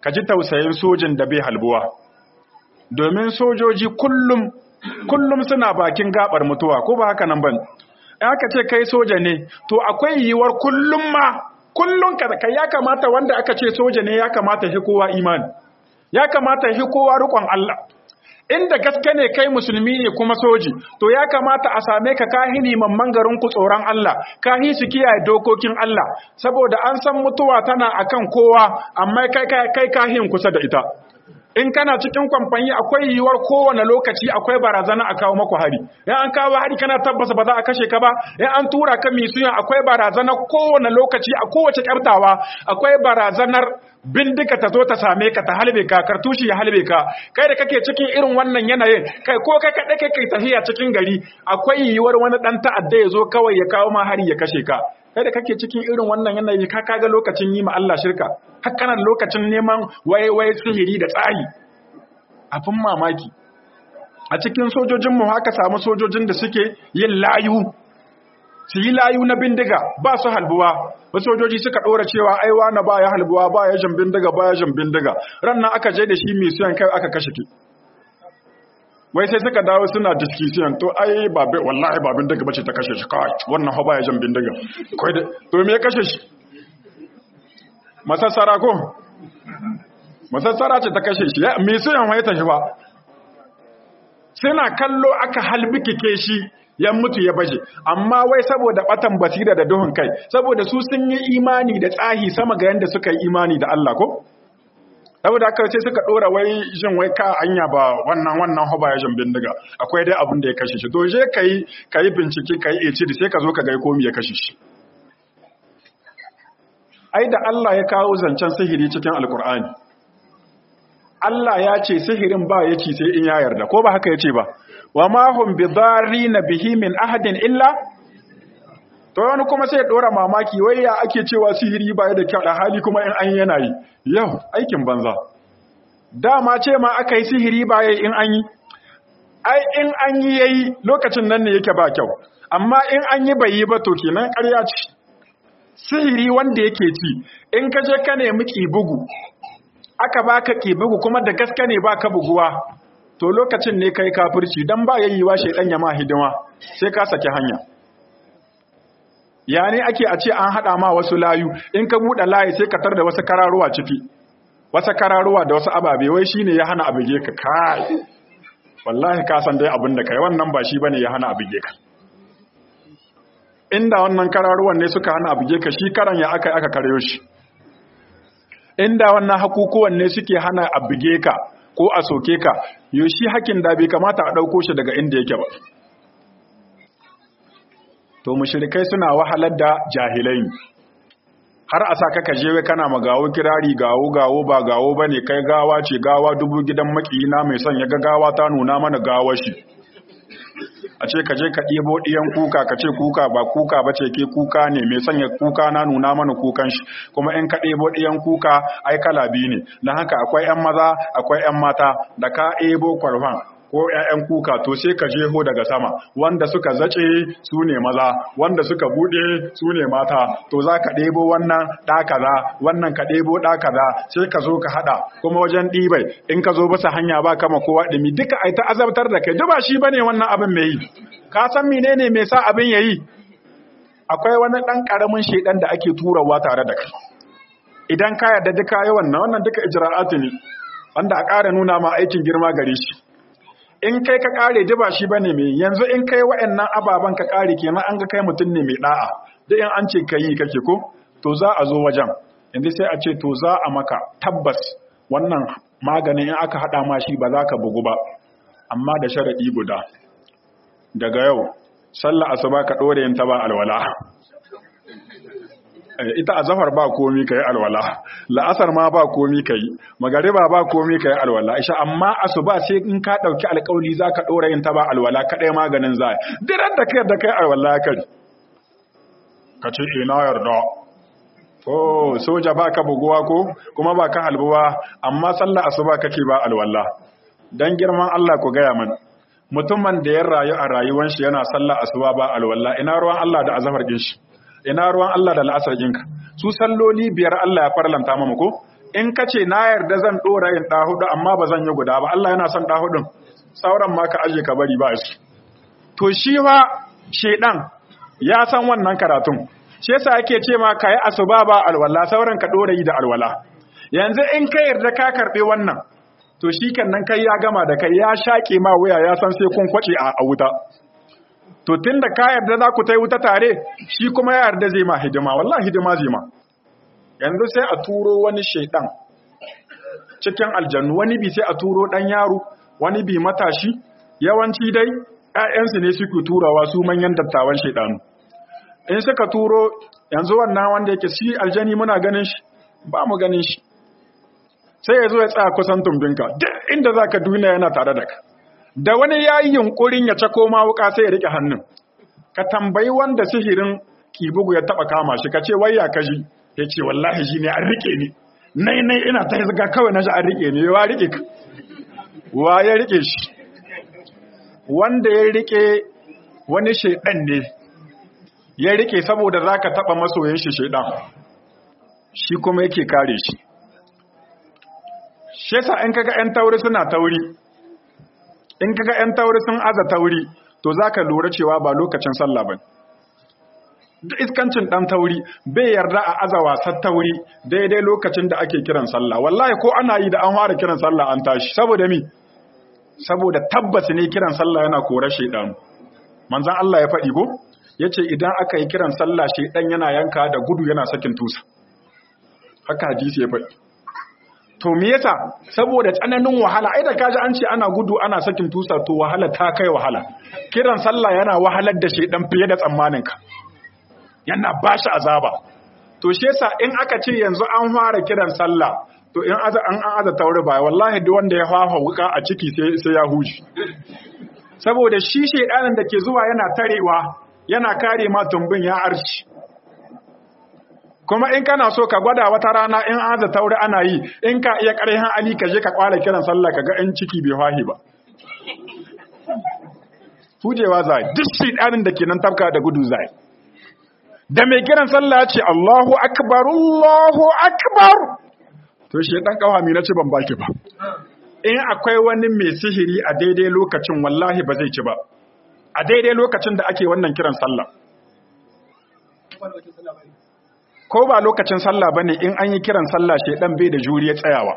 ka ji tausayin sojin da bai halbuwa domin sojoji kullum kullum suna bakin gabar mutuwa ko ba haka nan ban aka ce kai soja ne to akwai yiwuwar kullum ma kullum ka ya kamata wanda aka ce soja ne ya kamata shi kowa imani ya kamata shi kowa rikon Allah inda gaske ne kai musulmi ne kuma soji to ya kamata a same ka kahini mamman garin ku tsoron Allah kahi su kiyaye dokokin Allah saboda an san mutuwa tana akan kowa amma kai kai kahin kusa da ita in kana cikin kwamfani akwai yiwuwar kowane lokaci akwai barazana a kawo maku hari in an kawo hari kana tabbasa ba za a kashe ka ba in an tura ka misuyan akwai barazana kowane lokaci a kowace kyartawa akwai barazanar bindiga ta zo ta same ka ta halbe ka kartushi ya halbe ka kai da kake cikin irin wannan yanayin kai ko kai kaɗai kai kai tafiya cikin gari akwai yiwuwar wani ɗan ta'adda ya zo kawai ya kawo ma hari ya kashe ka kai da kake cikin irin wannan yanayi ka kaga lokacin yi ma Allah shirka har kana lokacin neman waye waye sihiri da tsari abin mamaki a cikin sojojin mu haka samu sojojin da suke yin layu su yi layu na bindiga ba su halbuwa wasu sojoji suka ɗora cewa aiwa na ba ya halbuwa ba ya jan bindiga ba ya jan bindiga ran nan aka je da shi mai suyan kai aka kashe ki wai sai suka dawo suna discussion to ai ba wallahi ba bindiga bace ta kashe shi kawai wannan ha ba ya jan bindiga kai da to me ya kashe shi masassara ko masassara ce ta kashe shi mai suyan wai ta shi ba suna kallo aka halbikike shi ya mutu ya baje amma wai saboda batan basira da duhun kai saboda su sun yi imani da tsahi sama ga yanda suka yi imani da Allah ko saboda haka sai suka dora wai jin wai ka anya ba wannan wannan hoba ya jin bindiga akwai dai abin da ya kashe shi to je kai kai bincike kai eci sai ka zo ka ga komai ya kashe shi ai da Allah ya kawo zancen sihiri cikin alkur'ani Allah ya ce sihirin ba ya ci sai in ya yarda ko ba haka ya ce ba wa ma hum bidarrina bihi min ahadin illa to wani kuma sai ya dora mamaki wai ya ake cewa sihiri ba da kyau da hali kuma in an yana yi yau aikin banza dama ce ma aka yi sihiri ba yayi in an yi ai in an yi yayi lokacin nan ne yake ba kyau amma in an yi bai yi ba to kenan ƙarya ce sihiri wanda yake ci in ka je ka nemi bugu aka baka bugu kuma da gaske ne baka buguwa to lokacin ne kai kafirci dan ba yayyiwa shedan ya ma hidima sai ka saki hanya ya ne ake a ce an hada ma wasu layu in ka bude layi sai ka tar da wasu kararuwa ciki wasu kararuwa da wasu ababe wai shine ya hana abige ka kai wallahi ka san dai abin da kai wannan ba shi bane ya hana abige ka inda wannan kararuwan ne suka hana abige ka shi karan ya aka aka karyo shi inda wannan hakukuwan ne suke hana abige ka ko a soke ka yoshi hakin da bai kamata a ɗauko shi daga inda yake ba to mushrikai suna wahalar da jahilai har a sa kaka jewe kana magawo kirari gawo gawo ba gawo bane kai gawa ce gawa dubu gidan makiyina mai son ya ga gawa ta nuna mana gawar shi a ce ka je ka ɗebo ɗiyan kuka ka ce kuka ba kuka ba ce ke kuka ne mai sanya kuka na nuna mana kukan shi kuma in ka ɗebo ɗiyan kuka ai kala biyu ne don haka akwai 'yan maza akwai 'yan mata da ka ɗebo kwalfan ko 'ya'yan kuka to sai ka jeho daga sama wanda suka zace su ne maza wanda suka buɗe su ne mata to za ka ɗebo wannan ɗa kaza wannan ka ɗebo ɗa kaza sai ka zo ka haɗa kuma wajen ɗibai in ka zo basa hanya ba kama kowa ɗumi duka ai ta azabtar da kai duba shi bane wannan abin mai yi ka san menene mai sa abin yayi akwai wani ɗan ƙaramin shedan da ake turawa tare da kai idan ka yarda duka yawan wannan wannan duka ijra'atu ne wanda a ƙara nuna ma aikin girma gare shi in kai ka kare ji ba shi bane mai yanzu in kai wa'annan ababan ka kare kenan an ga kai mutum ne mai da'a da in an ce kai kake ko to za a zo wajen yanzu sai a ce to za a maka tabbas wannan maganin in aka hada ma shi ba za ka bugu ba amma da sharadi guda daga yau sallah asuba ka dore yin ta ba alwala ita azafar ba komi kai alwala la'asar ma ba komi kai magariba ba komi kai alwala isha amma asuba sai in ka dauki alƙawli zaka dora yin ta ba alwala kadai maganin zai diran da kai da kai alwala kai ka ce ina yarda oh soja baka buguwa ko kuma baka halbuwa amma sallar asuba kake ba alwala dan girman Allah ku gaya man mutumin da ya rayu a rayuwar shi yana sallar asuba ba alwala ina ruwan Allah da azafar din shi ina ruwan Allah da la'asar jinka su salloli biyar Allah ya farlanta mamu ko in ka ce na yarda zan ɗora yin ɗa hudu amma ba zan yi guda ba Allah yana son ɗa hudun sauran ma ka aje ka bari ba shi to shi fa shedan ya san wannan karatun shi yasa yake ce ma kai asuba ba alwala sauran ka ɗora yi da alwala yanzu in ka yarda ka karɓe wannan to shi kan nan kai ya gama da kai ya shaƙe ma wuya ya san sai kun kwace a wuta to tun da ka yarda za ku ta yi wuta tare shi kuma ya yarda zai ma hidima wallahi hidima zai ma yanzu sai a turo wani shaidan cikin aljannu wani bi sai a turo dan yaro wani bi matashi yawanci dai ƴaƴansu ne suke turawa su manyan dattawan shaidanu in suka turo yanzu wannan wanda yake shi aljani muna ganin shi ba mu ganin shi sai ya zo ya tsaya kusan tumbinka duk inda zaka duniya yana tare da ka da wani ya yi yunkurin ya cako ma wuka sai ya rike hannun ka tambayi wanda sihirin kibugu ya taba kama shi ka ce wayya ka ji ya ce wallahi shi ne an rike ni nai nai ina ta zaga kawai na shi an rike ni wa rike ka wa ya rike shi wanda ya rike wani shaidan ne ya rike saboda za ka taba masoyin shi shaidan shi kuma yake kare shi shi yasa in kaga 'yan tauri suna tauri in kaga 'yan tauri sun aza tauri to zaka lura cewa ba lokacin sallah bane duk iskancin dan tauri bai yarda a aza wasan tauri daidai lokacin da ake kiran sallah wallahi ko ana yi da an fara kiran sallah an tashi saboda mi saboda tabbas ne kiran sallah yana kore shaydan manzon Allah ya faɗi ko yace idan aka yi kiran sallah shaydan yana yanka da gudu yana sakin tusa haka hadisi ya faɗi to me yasa saboda tsananin wahala ai da kaji an ce ana gudu ana sakin tusa to wahala ta kai wahala kiran sallah yana wahalar da shedan fiye da tsammanin ka yana bashi azaba to shi yasa in aka ce yanzu an fara kiran sallah to in aza an an aza taure ba wallahi duk wanda ya fafa wuka a ciki sai sai ya huji saboda shi shedanin da ke zuwa yana tarewa yana kare ma tumbin ya arshi kuma in kana so ka gwada wata rana in aza taure ana yi in ka iya ƙarfin ali ka je ka kwala kiran sallah ka ga in ciki bai fahi ba hujewa zai duk shedanin da ke nan tafka da gudu zai da mai kiran sallah ce Allahu akbar Allahu akbar to shedan kawami na ci ban baki ba in akwai wani mai sihiri a daidai lokacin wallahi ba zai ci ba a daidai lokacin da ake wannan kiran sallah ko ba lokacin sallah bane in an yi kiran sallah shedan bai da juriya tsayawa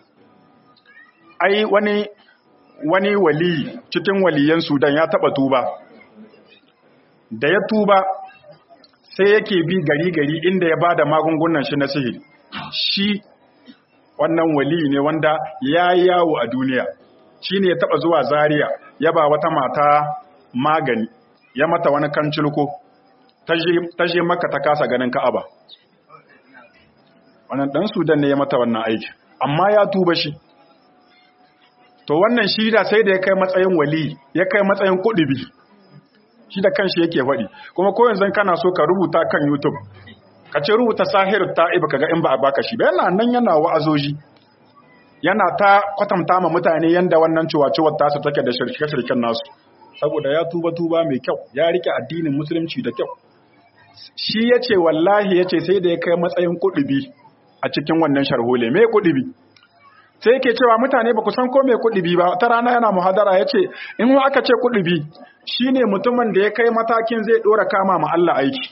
ai wani wani wali cikin waliyan Sudan ya taba tuba da ya tuba sai yake bi gari gari inda ya bada magungunan shi na sihiri shi wannan wali ne wanda ya yawo a duniya shi ne ya taba zuwa Zaria ya ba wata mata magani ya mata wani kancilko ta je maka ta kasa ganin ka'aba wannan dan sudan ne ya mata wannan aiki amma ya tuba shi to wannan shi da sai da ya kai matsayin wali ya kai matsayin kudubi shi da kanshi yake faɗi kuma ko yanzu kana so ka rubuta kan youtube ka ce rubuta sahir ta'ib kaga in ba a baka shi ba yana nan yana wa'azoji yana ta kwatanta ma mutane yanda wannan ciwaciwar tasu take da shirke-shirken nasu saboda ya tuba tuba mai kyau ya rike addinin musulunci da kyau shi yace wallahi yace sai da ya kai matsayin kudubi a cikin wannan sharhole me kudubi sai yake cewa mutane ba ku san ko me kudubi ba ta rana yana muhadara yace in aka ce kudubi shine mutumin da ya kai matakin zai dora kama ma Allah aiki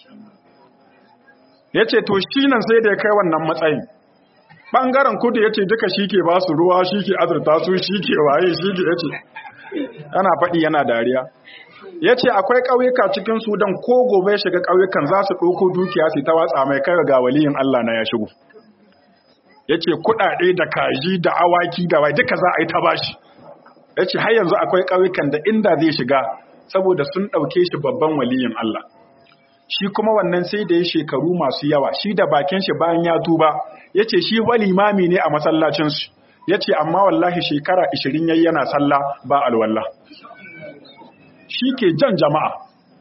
yace to shi nan sai da ya kai wannan matsayin bangaren kudu yace duka shike ba su ruwa shike azurta su shike waye shike yace ana faɗi yana dariya yace akwai ƙauyuka cikin Sudan ko gobe shiga ƙauyukan za su ɗauko dukiya su ta watsa mai kai ga waliyin Allah na ya shigo yace kuɗaɗe da kaji da awaki da wai duka za a yi ta bashi yace har yanzu akwai ƙauyukan da inda zai shiga saboda sun ɗauke shi babban waliyin Allah shi kuma wannan sai da ya shekaru masu yawa shi da bakin shi bayan ya tuba yace shi wali limami ne a masallacin su yace amma wallahi shekara 20 yayi yana sallah ba alwala shi ke jan jama'a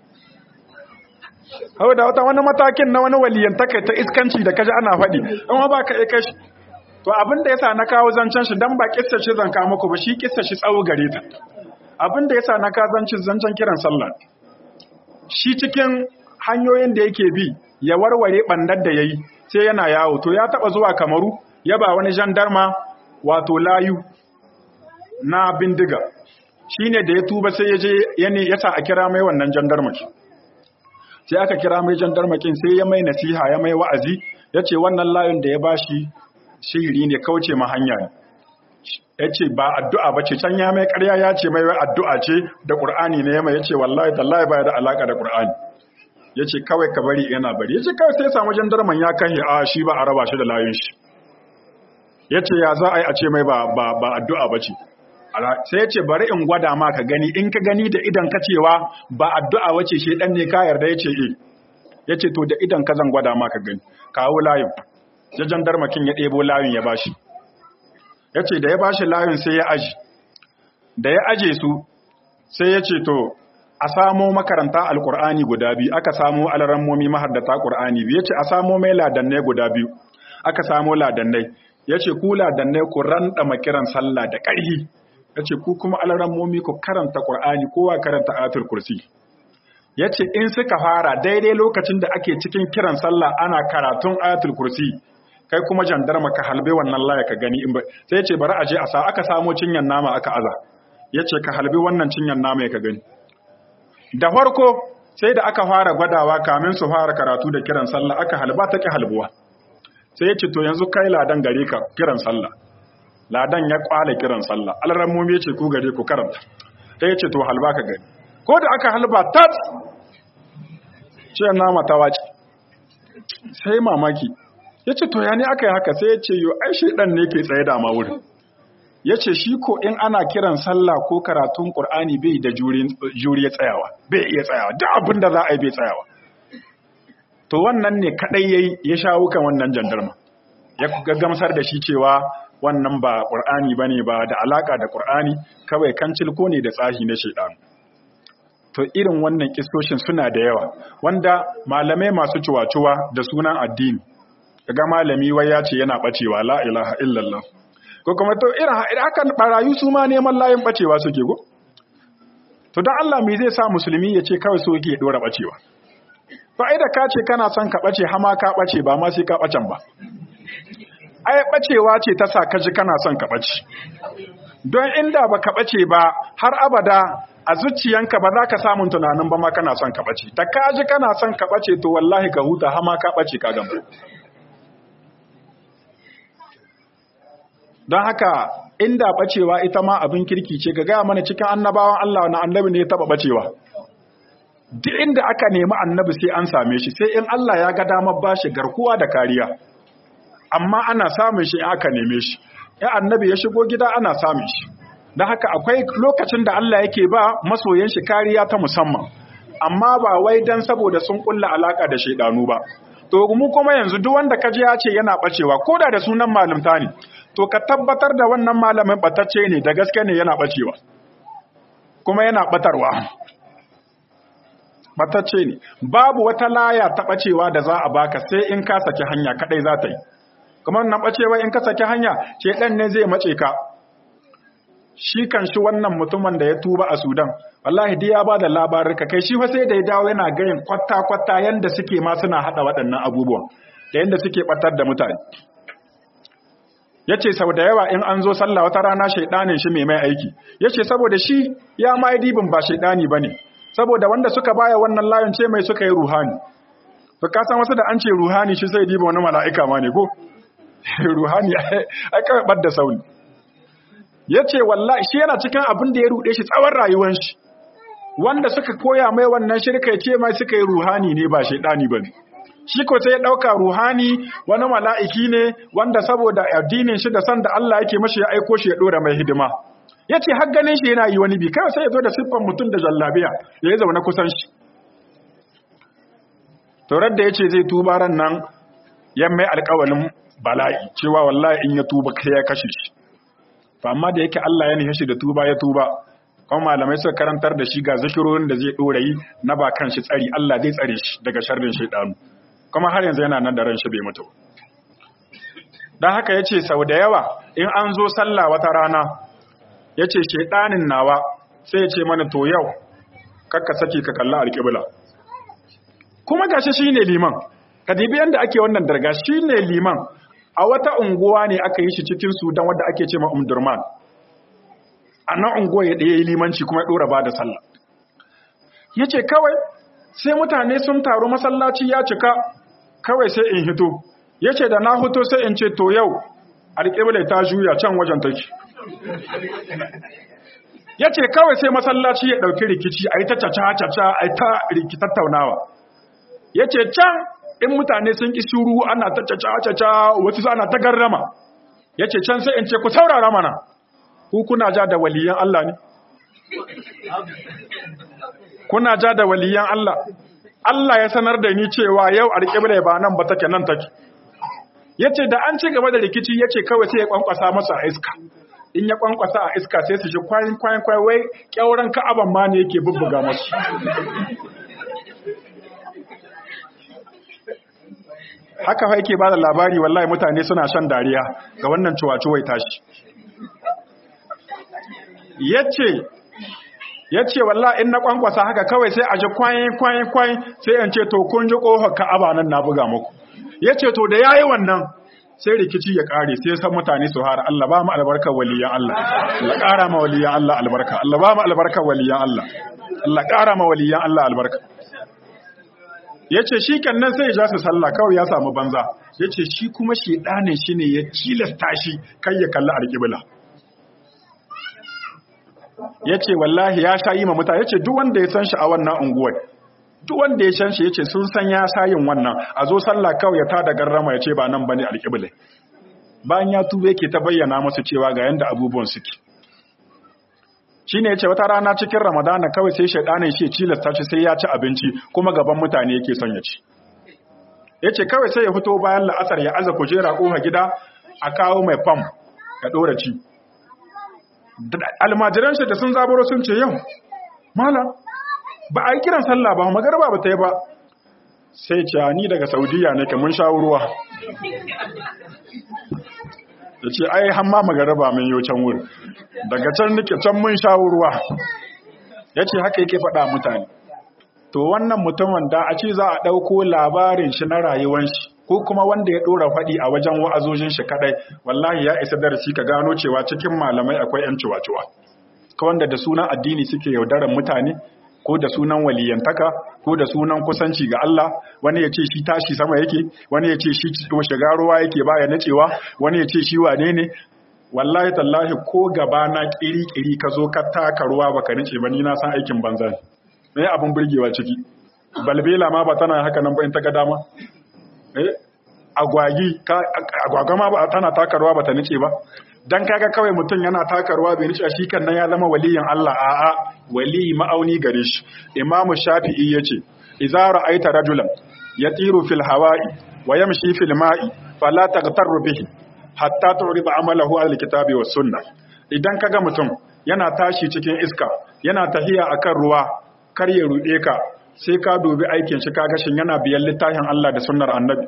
hau da wata wani matakin na wani waliyan ta iskanci da kaji ana faɗi amma ba ka kai shi to abin da yasa na kawo zancen shi dan ba kissa shi zan kawo muku ba shi kissa shi tsawo gare ta abin da yasa na kawo zancen zancen kiran sallah shi cikin hanyoyin da yake bi ya warware bandar da yayi sai yana yawo to ya taba zuwa kamaru ya ba wani jandarma wato layu na bindiga shine da ya tuba sai ya je ya sa a kira mai wannan jandarmaki sai aka kira mai jandarmakin sai ya mai nasiha ya mai wa'azi ya ce wannan layun da ya bashi shiri ne kauce ma hanya ne ya ce ba addu'a ba ce can ya mai karya ya ce mai addu'a ce da ƙur'ani ne ya mai ya ce wallahi tallahi ba da alaƙa da ƙur'ani ya ce kawai ka bari yana bari ya ce kawai sai samu jandarman ya kan a shi ba a raba shi da layun shi ya ce ya za a yi a ce mai ba addu'a ba ce sai ya ce bari in gwada ma ka gani in ka gani da idan ka cewa ba addu'a wace shi dan ne ka yarda ya ce e ya ce to da idan ka zan gwada ma ka gani kawo layin ya jandarmakin ya ɗebo layin ya bashi ya ce da ya bashi layin sai ya aji da ya aje su sai ya ce to a samo makaranta alkur'ani guda biyu aka samo alarammomi mahaddata ƙur'ani biyu ya ce a samo mai ladannai guda biyu aka samo ladannai ya ce ku ladannai ku randa makiran sallah da ƙarhi ya ce ku kuma alarammomi ku karanta ƙur'ani kowa karanta ayatul kursi ya ce in suka fara daidai lokacin da ake cikin kiran sallah ana karatun ayatul kursi kai kuma jandarma ka halbe wannan laya ka gani in ba sai ya ce bari a je a sa aka samo cinyan nama aka aza ya ce ka halbi wannan cinyan nama ya ka gani da farko sai da aka fara gwadawa kamin su fara karatu da kiran sallah aka halba ta ki halbuwa sai ya ce to yanzu kai ladan gare ka kiran sallah ladan ya kwale kiran sallah alrammomi ya ce ku gare ku karanta sai ya ce to halba ka gani ko da aka halba tat ce nama ta wace sai mamaki ya ce to ya ne aka yi haka sai ya ce yo ai shaidan ne ke tsaye da ma wurin ya ce shi ko in ana kiran sallah ko karatun ƙur'ani bai da juriya tsayawa bai iya tsayawa duk abin da za a yi bai tsayawa to wannan ne kaɗai ya ya shawo kan wannan jandarma ya gamsar da shi cewa wannan ba ƙur'ani ba ne ba da alaƙa da ƙur'ani kawai kancil ko ne da tsahi na shaidan to irin wannan kistoshin suna da yawa wanda malamai masu cuwa-cuwa da sunan addini daga malami wai ya ce yana ɓacewa la ilaha illallah ko kuma to irin haka barayu su ma neman layin bacewa suke go to dan Allah me zai sa musulmi ya ce kawai so yake dora bacewa to ai da ka ce kana son ka bace hama ka bace ba ma sai ka bacen ba ai bacewa ce ta sa ka ji kana son ka bace don inda ba ka bace ba har abada a zuciyanka ba za ka samun tunanin ba ma kana son ka bace ta ka ji kana son ka bace to wallahi ka huta hama ka bace ka gamba don haka inda bacewa ita ma abin kirki ce ga gaya mana cikin annabawan Allah na annabi ne ya taba bacewa duk inda aka nemi annabi sai an same shi sai in Allah ya ga damar bashi garkuwa da kariya amma ana samun shi in aka neme shi ya annabi ya shigo gida ana samun shi don haka akwai lokacin da Allah yake ba masoyan shi kariya ta musamman amma ba wai dan saboda sun kulla alaka da shaidanu ba to mu kuma yanzu duk wanda kaje ya ce yana bacewa koda da sunan malumta ne to ka tabbatar da wannan malamin batacce ne da gaske ne yana bacewa kuma yana batarwa batacce ne babu wata laya ta bacewa da za a baka sai in ka saki hanya kadai za ta yi kuma wannan bacewa in ka saki hanya ce dan ne zai mace ka shi kan shi wannan mutumin da ya tuba a Sudan wallahi dai ya bada labarin ka kai shi fa sai da ya dawo yana gayin kwatta kwatta yanda suke ma suna hada waɗannan abubuwan da yanda suke batar da mutane yace sau da yawa in an zo sallah wata rana shaidanin shi mai mai aiki yace saboda shi ya ma dibin ba shaidani bane saboda wanda suka baya wannan layin ce mai suka yi ruhani to ka san wasu da an ce ruhani shi sai diba wani mala'ika ma ne ko ruhani ai kawai bar da sauni yace wallahi shi yana cikin abin da ya rude shi tsawon rayuwar shi wanda suka koya mai wannan shirka ce mai suka yi ruhani ne ba shaidani bane shi ko sai ya ɗauka ruhani wani mala'iki ne wanda saboda addinin shi da san da Allah yake mashi ya aiko shi ya ɗora mai hidima ya ce har ganin shi yana yi wani bi kawai sai ya zo da siffan mutum da jallabiya ya yi zaune kusan shi taurar da ya ce zai tuba ran nan ya mai alkawalin bala'i cewa wallahi in ya tuba kai ya kashe shi amma da yake Allah ya nufi shi da tuba ya tuba kuma malamai suka karantar da shi ga zikirorin da zai ɗora yi na ba kan shi tsari Allah zai tsare shi daga sharrin shaidanu kuma har yanzu yana nan da ran shi bai mutu don haka ya ce sau da yawa in an zo sallah wata rana ya ce shaidanin nawa sai ya ce mana to yau kakka saki ka kalla alƙibla kuma gashi shi ne liman ka dibi yadda ake wannan darga shi ne liman a wata unguwa ne aka yi shi cikin sudan wadda ake ce ma umdurman a nan unguwa ya ɗaya limanci kuma ya ɗora ba da sallah ya ce kawai sai mutane sun taru masallaci ya cika kawai sai in hito ya ce da na hito sai in ce to yau alƙibla ta juya can wajen take ya ce kawai sai masallaci ya ɗauki rikici a yi ta caca-caca a yi ta rikitattaunawa ya ce can in mutane sun ƙi shuru ana ta caca-caca wasu ana ta garrama ya ce can sai in ce ku saurara mana ku kuna ja da waliyan Allah ne kuna ja da waliyan Allah Allah ya sanar da ni cewa yau alƙibla ba nan ba take nan take yace da an ci gaba da rikici yace kawai sai ya kwankwasa masa a iska in ya kwankwasa a iska sai su shi kwayin kwayin kwayin wai kyauran ka'aban ma ne yake bubbuga masu haka fa yake bada labari wallahi mutane suna shan dariya ga wannan ciwaciwai tashi yace yace wallahi in na kwankwasa haka kawai sai a ji kwayin kwayin kwayin sai in ce to kun ji kofar ka'aba nan na buga muku yace to da yayi wannan sai rikici ya kare sai san mutane su har Allah ba mu albarkar waliyan Allah Allah ƙara ma waliyan Allah albarka Allah ba mu albarkar waliyan Allah Allah ƙara ma waliyan Allah albarka yace shi nan sai ya ja su sallah kawai ya samu banza yace shi kuma shedanin shi ne ya tilasta shi kai ya kalli alƙibla yace wallahi ya sha yi ma mutane yace duk wanda ya san shi a wannan unguwar duk wanda ya san shi yace sun san ya sayin wannan a zo sallah kawai ya tada garrama yace ba nan bane alƙibla bayan ya tube yake ta bayyana musu cewa ga yanda abubuwan suke shine yace wata rana cikin ramadana kawai sai shedanin shi cilasta shi sai ya ci abinci kuma gaban mutane yake son ya ci yace kawai sai ya fito bayan la'asar ya aza kujera kofa gida a kawo mai fam ya dora ci almajiran shi da sun zaburo sun ce yau malam ba a yi kiran sallah ba magarba ba ta yi ba sai ce ni daga saudiya ne mun sha ruwa ya ce ai hamma magarba min yau can wuri daga can nake can mun sha ruwa ya ce haka yake faɗa mutane to wannan mutumin da a ce za a ɗauko labarin shi na rayuwan shi ko kuma wanda ya ɗora faɗi a wajen wa'azojin shi kaɗai wallahi ya isa darasi ka gano cewa cikin malamai akwai 'yan ciwa-ciwa ka wanda da sunan addini suke yaudarar mutane ko da sunan waliyantaka ko da sunan kusanci ga Allah wani ya ce shi tashi sama yake wani ya ce shi shiga ruwa yake baya nacewa wani ya ce shi wane ne wallahi tallahi ko gaba na kiri-kiri ka zo ka taka ruwa baka nace ba ni na san aikin banza ne abin burgewa ciki balbela ma ba tana haka nan ba in ta ga dama eh agwagi agwaga ma ba tana taka ruwa ba ta nace ba dan kaga kawai mutum yana taka ruwa bai nace shi kan nan ya zama waliyin Allah a'a wali ma'auni gare shi imamu shafi'i yace idza ra'aita rajulan yatiru fil hawa'i wa yamshi fil ma'i fala taghtarru bihi hatta tu'rida amalahu al kitabi was sunnah idan kaga mutum yana tashi cikin iska yana tahiya akan ruwa kar ya rude ka sai ka dubi aikin shi kaga shin yana biyan littafin Allah da sunnar annabi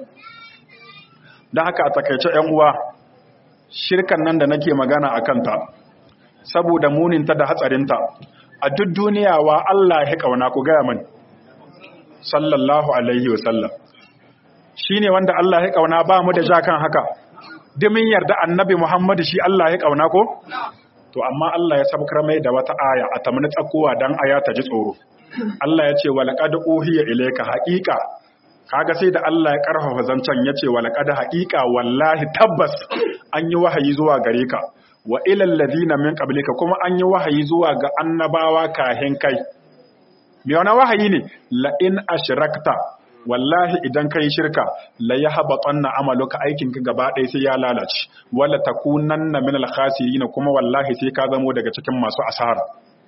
dan haka a takeice ƴan uwa shirkan nan da nake magana akan ta saboda muninta da hatsarinta a duk duniya wa Allah ya kauna ku gaya mani sallallahu alaihi wasallam shi ne wanda Allah ya kauna ba mu da jakan haka dimin yarda annabi Muhammadu shi Allah ya kauna ko to amma Allah ya sabkar mai da wata aya a tamni tsakowa dan aya ta ji tsoro Allah ya ce wa laqad uhiya ilayka haqiqa kaga sai da Allah ya karfafa zancan ya ce wa laqad haqiqa wallahi tabbas an yi wahayi zuwa gare ka wa ilal ladina min qablika kuma an yi wahayi zuwa ga annabawa kahin kai me wannan wahayi ne la in ashrakta wallahi idan kai shirka la yahbatanna amaluka aikin ka gaba ɗaya sai ya lalace wala takunanna min al khasirin kuma wallahi sai ka zamo daga cikin masu asara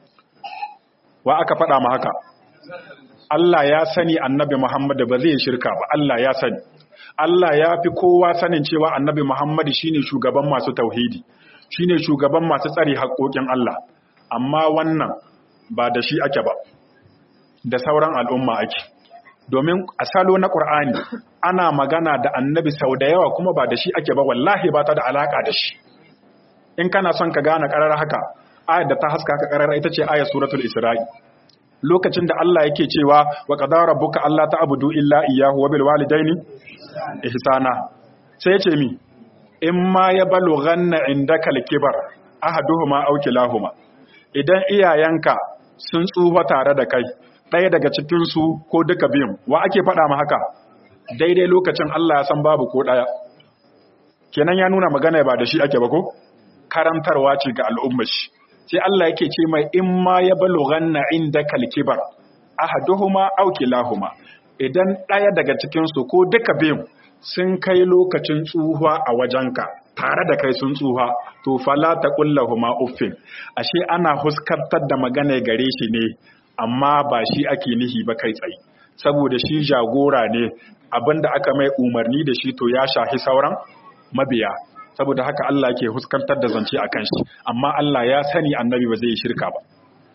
wa aka faɗa ma haka Allah ya sani annabi Muhammad ba zai shirka ba Allah ya sani Allah ya fi kowa sanin cewa annabi Muhammad shine shugaban masu tauhidi shine shugaban masu tsari haƙoƙin Allah amma wannan ba da shi ake ba da sauran al'umma ake domin a salo na ƙur'ani ana magana da annabi sau da yawa kuma ba da shi ake ba wallahi ba ta da alaƙa da shi in kana son ka gane ƙarar haka ayar da ta haska ka ƙarar ita ce ayar suratul isra'i lokacin da Allah yake cewa wa qadara rabbuka alla ta'budu illa iyyahu wa bil walidaini ihsana sai ya ce mi in ma ya balughanna indaka al-kibar ahaduhuma aw kilahuma idan iyayenka sun tsufa tare da kai ɗaya daga cikin su ko duka biyun wa ake faɗa ma haka daidai lokacin Allah ya san babu ko ɗaya kenan ya nuna magana ba da shi ake ba ko karantarwa ce ga al'ummar shi sai Allah yake ce mai in ma ya balughanna indaka al-kibar ahaduhuma aw kilahuma idan ɗaya daga cikin su ko duka biyun sun kai lokacin tsuha a wajenka tare da kai sun tsuha to fala ta kullahuma uffin ashe ana huskantar da magana gare shi ne amma ba shi ake nihi ba kai tsaye saboda shi jagora ne abinda aka mai umarni da shi to ya shahi sauran mabiya saboda haka Allah ke huskantar da zance a kan shi amma Allah ya sani annabi ba zai yi shirka ba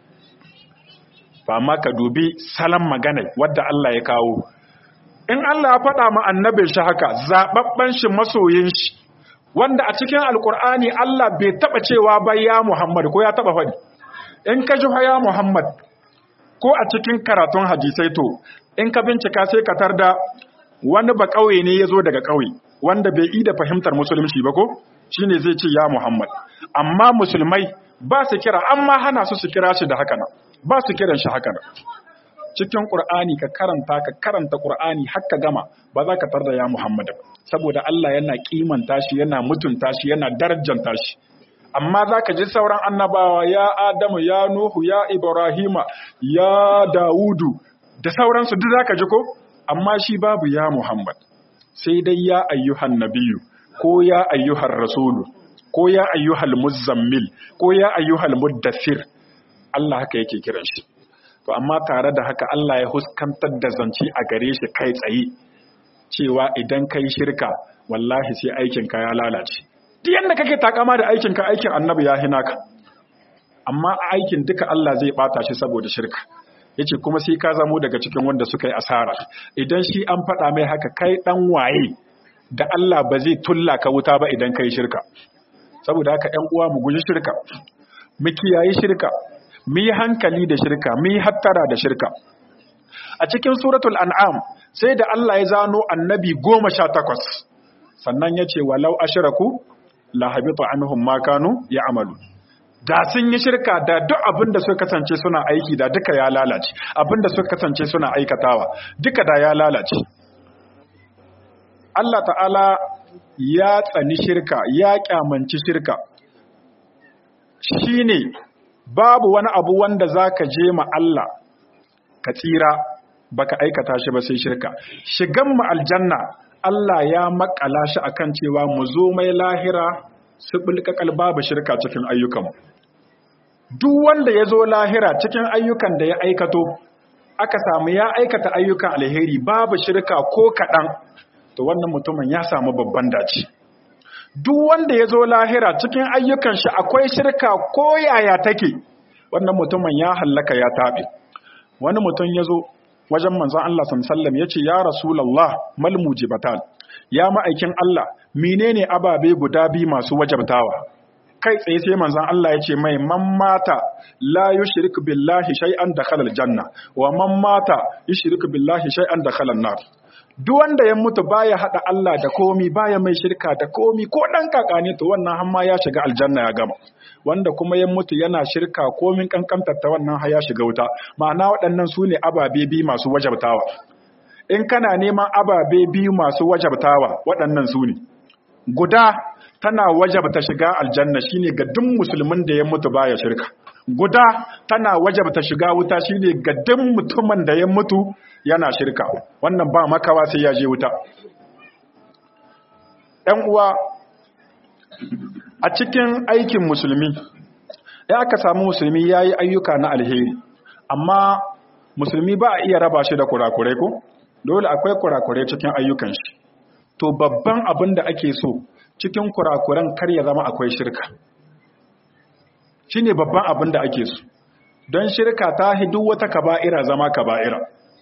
ba ma ka dubi salon magana wadda Allah ya kawo in Allah ya faɗa ma annabin shi haka zaɓaɓɓen shi masoyin shi wanda a cikin alkur'ani Allah bai taɓa cewa ba ya Muhammad ko ya taɓa faɗi in ka ji ya Muhammad ko a cikin karatun hadisai to in ka bincika sai ka tarda wani ba ƙauye ne ya zo daga ƙauye wanda bai yi da fahimtar musulunci ba ko shine zai ce ya Muhammad amma musulmai ba su kira amma hana su su kira shi da haka nan ba su kiran shi haka nan cikin Qur'ani ka karanta ka karanta Qur'ani har ka gama ba za ka tarda ya Muhammad ba saboda Allah yana kimanta shi yana mutunta shi yana darajanta shi amma za ka ji sauran annabawa ya Adamu ya Nuhu ya Ibrahima ya Dawudu da sauransu duk za ka ji ko amma shi babu ya Muhammad sai dai ya ayyuhan nabiyu ko ya ayyuhar rasulu ko ya ayyuhal muzammil ko ya ayyuhal muddathir Allah haka yake kiran shi to amma tare da haka Allah ya huskantar da zance a gare shi kai tsaye cewa idan kai shirka wallahi sai aikin ka ya lalace duk yanda kake takama da aikin ka aikin annabi ya hina ka amma aikin duka Allah zai bata shi saboda shirka yace kuma sai ka zamo daga cikin wanda suka yi asara idan shi an faɗa mai haka kai dan waye da Allah ba zai tulla ka wuta ba idan kai shirka saboda haka ƴan uwa mu guji shirka mu kiyaye shirka mu yi hankali da shirka mu yi hattara da shirka a cikin suratul an'am sai da Allah ya zano annabi goma sha takwas sannan ya ce walau ashiraku la habita anhum ma kanu ya'malu da sun yi shirka da duk abin da suka kasance suna aiki da duka ya lalace abin da suka kasance suna aikatawa duka da ya lalace Allah ta'ala ya tsani shirka ya kyamanci shirka shine babu wani abu wanda zaka je ma Allah ka tsira baka aikata shi ba sai shirka shigan mu aljanna Allah ya makala shi akan cewa mu zo mai lahira su bulkakal babu shirka cikin ayyukanmu duk wanda ya zo lahira cikin ayyukan da ya aikato aka samu ya aikata ayyukan alheri babu shirka ko kaɗan to wannan mutumin ya samu babban dace duk wanda ya zo lahira cikin ayyukan shi akwai shirka ko yaya take wannan mutumin ya hallaka ya taɓe wani mutum ya zo wajen manzon Allah sallallahu ya ce ya rasulullah mal mujibatan ya ma'aikin Allah menene ababe guda biyu masu wajabtawa kai tsaye sai manzon Allah ya ce mai man mata la yushrik billahi shay'an dakhala aljanna wa man mata yushrik billahi shay'an dakhala an-nar duk wanda ya mutu baya hada Allah da komi baya mai shirka da komi ko dan kakane to wannan hamma ya shiga aljanna ya gama wanda kuma ya mutu yana shirka komin kankantar ta wannan ha ya shiga wuta ma'ana waɗannan su ne ababe biyu masu wajabtawa in kana neman ababe biyu masu wajabtawa waɗannan su ne guda tana wajabta shiga aljanna shine ga duk musulmin da ya mutu baya shirka guda tana wajabta shiga wuta shine ga duk mutumin da ya mutu yana shirka wannan ba makawa sai ya je wuta ɗan uwa a cikin aikin musulmi ya aka samu musulmi ya yi ayyuka na alheri amma musulmi ba a iya raba shi da kurakurai ko dole akwai kurakurai cikin ayyukan shi to babban abin da ake so cikin kurakuran kar ya zama akwai shirka shine babban abin da ake so don shirka ta hidu wata kaba'ira zama kaba'ira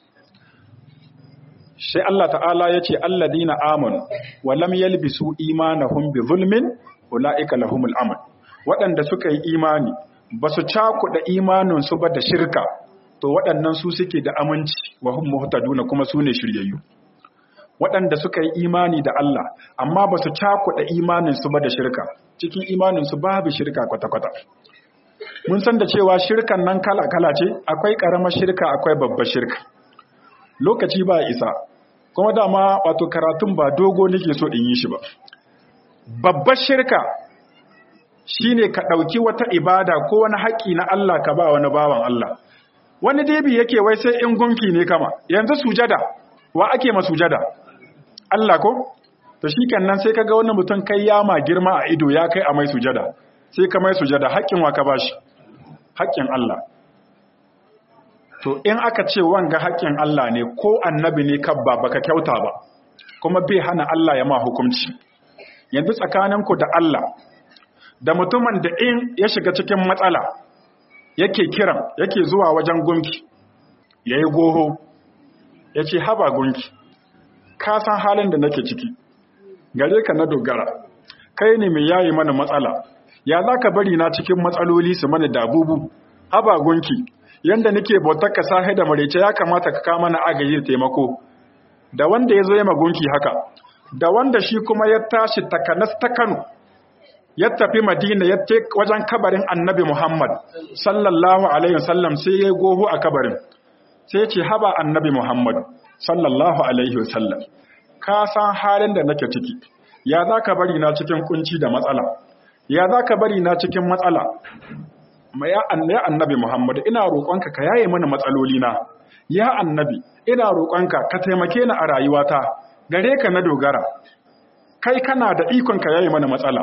sai Allah ta'ala ya ce alladina amanu wa lam yalbisu imanahum bi zulmin ulaika lahumul aman waɗanda suka yi imani ba su cakuɗa imanin su ba da shirka to waɗannan su suke da aminci wa hum muhtaduna kuma su ne shiryayyu waɗanda suka yi imani da Allah amma ba su cakuɗa imaninsu ba da shirka cikin imaninsu babu shirka kwata-kwata mun san da cewa shirkan nan kala-kala ce akwai ƙaramar shirka akwai babbar shirka lokaci ba isa kuma dama wato karatun ba dogo nake so in yi shi ba babbar shirka shine ka ɗauki wata ibada ko wani haƙƙi na Allah ka ba wani bawan Allah wani debi yake wai sai in gunki ne kama yanzu sujada wa ake ma sujada Allah ko to shikenan sai kaga wani mutum kai ya ma girma a ido ya kai a mai sujada sai ka mai sujada haƙƙin wa ka bashi haƙƙin Allah to in aka ce wanga haƙƙin Allah ne ko annabi ne kabba baka kyauta ba kuma bai hana Allah ya ma hukunci yanzu tsakaninku da Allah da mutumin da in ya shiga cikin matsala yake kiran yake zuwa wajen gunki yayi goho yace haba gunki ka san halin da nake ciki gare ka na dogara kai ne mai yayi mana matsala ya zaka bari na cikin matsaloli su mana dabubu haba gunki yanda nake bautar ka sahi da marece ya kamata ka kama na agaji da taimako da wanda ya zo ya magunki haka da wanda shi kuma ya tashi takanas ta Kano ya tafi Madina ya ce wajen kabarin Annabi Muhammad sallallahu alaihi wasallam sai ya goho a kabarin sai ya ce haba Annabi Muhammad sallallahu alaihi wasallam ka san halin da nake ciki ya zaka bari na cikin kunci da matsala ya zaka bari na cikin matsala ya annabi Muhammad ina roƙonka ka yaye mana matsaloli na ya annabi ina roƙonka ka taimake ni a rayuwata gare ka na dogara kai kana da ikon ka yaye mana matsala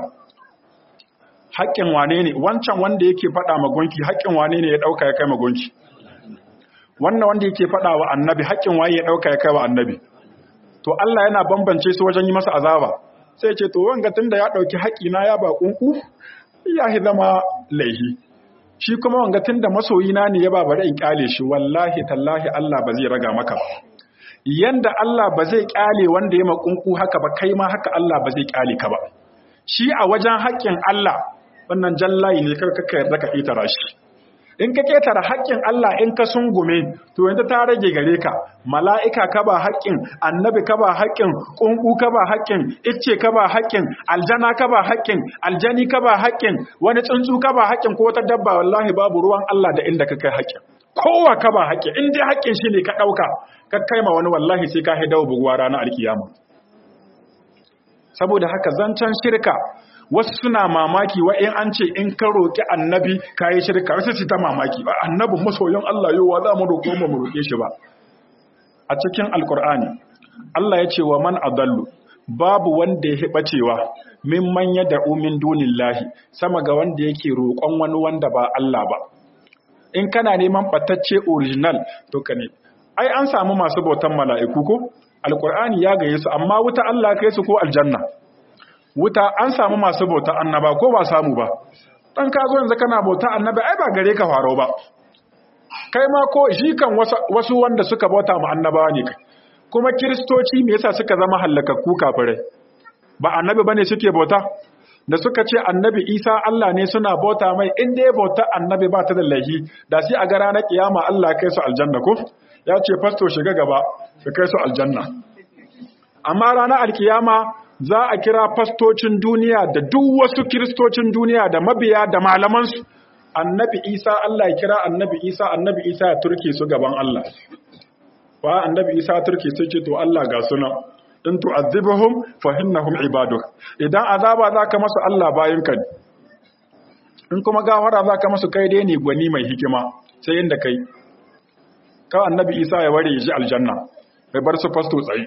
haƙƙin wane ne wancan wanda yake faɗa magonki haƙƙin wane ne ya ɗauka ya kai magonki wannan wanda yake faɗa wa annabi haƙƙin waye ya ɗauka ya kai wa annabi to Allah yana bambance su wajen yi masa azaba sai ce to wanga tunda ya ɗauki haƙƙina ya ba kunku ya zama laihi shi kuma wanga tunda masoyina ne ya ba bari in kyale shi wallahi tallahi Allah ba zai raga maka ba yanda Allah ba zai kyale wanda ya makunku haka ba kai ma haka Allah ba zai kyale ka ba shi a wajen haƙƙin Allah wannan jallayi ne kar ka yarda ka itara shi in ka ketara haƙƙin Allah in ka sungume to yanzu ta rage gare ka mala'ika ka ba haƙƙin annabi ka ba haƙƙin ƙunƙu ka ba haƙƙin icce ka ba haƙƙin aljana ka ba haƙƙin aljani ka ba haƙƙin wani tsuntsu ka ba haƙƙin ko wata dabba wallahi babu ruwan Allah da inda ka kai haƙƙin kowa ka ba haƙƙin in dai haƙƙin shi ne ka ɗauka ka kai ma wani wallahi sai ka haidawa buguwa ranar alkiyama saboda haka zancen shirka wasu suna mamaki wa in an ce in ka roƙi annabi ka yi shirka wasu su ta mamaki ba annabin masoyin Allah yau wa za mu roƙo mu roƙe shi ba a cikin alkur'ani Allah ya ce wa man adallu babu wanda ya hiɓa cewa min man da umin dunillahi sama ga wanda yake roƙon wani wanda ba Allah ba in kana neman ɓatacce original to ka ne ai an samu masu bautan mala'iku ko alkur'ani ya gaye su amma wuta Allah kai su ko aljanna wuta an samu masu bauta annaba ko ba samu ba dan ka zo yanzu kana bauta annaba ai ba gare ka faro ba kai ma ko shi kan wasu wanda suka bauta mu annabawa ne kai kuma kiristoci me yasa suka zama hallakakku kafirai ba annabi bane suke bauta da suka ce annabi isa Allah ne suna bauta mai in dai bauta annabi ba ta da laihi da sai a ga ranar kiyama Allah kai su aljanna ko ya ce fasto shiga gaba ka kai su aljanna amma ranar alkiyama za a kira fastocin duniya da duk wasu kiristocin duniya da mabiya da malamansu annabi isa Allah ya kira annabi isa annabi isa ya turke su gaban Allah wa annabi isa turke sai ce to Allah ga suna in tu'azzibuhum fa innahum ibaduk idan azaba zaka masu Allah bayan ka in kuma gafara zaka masu kai dai ne gwani mai hikima sai inda kai ka annabi isa ya ware shi aljanna bai bar su fasto tsayi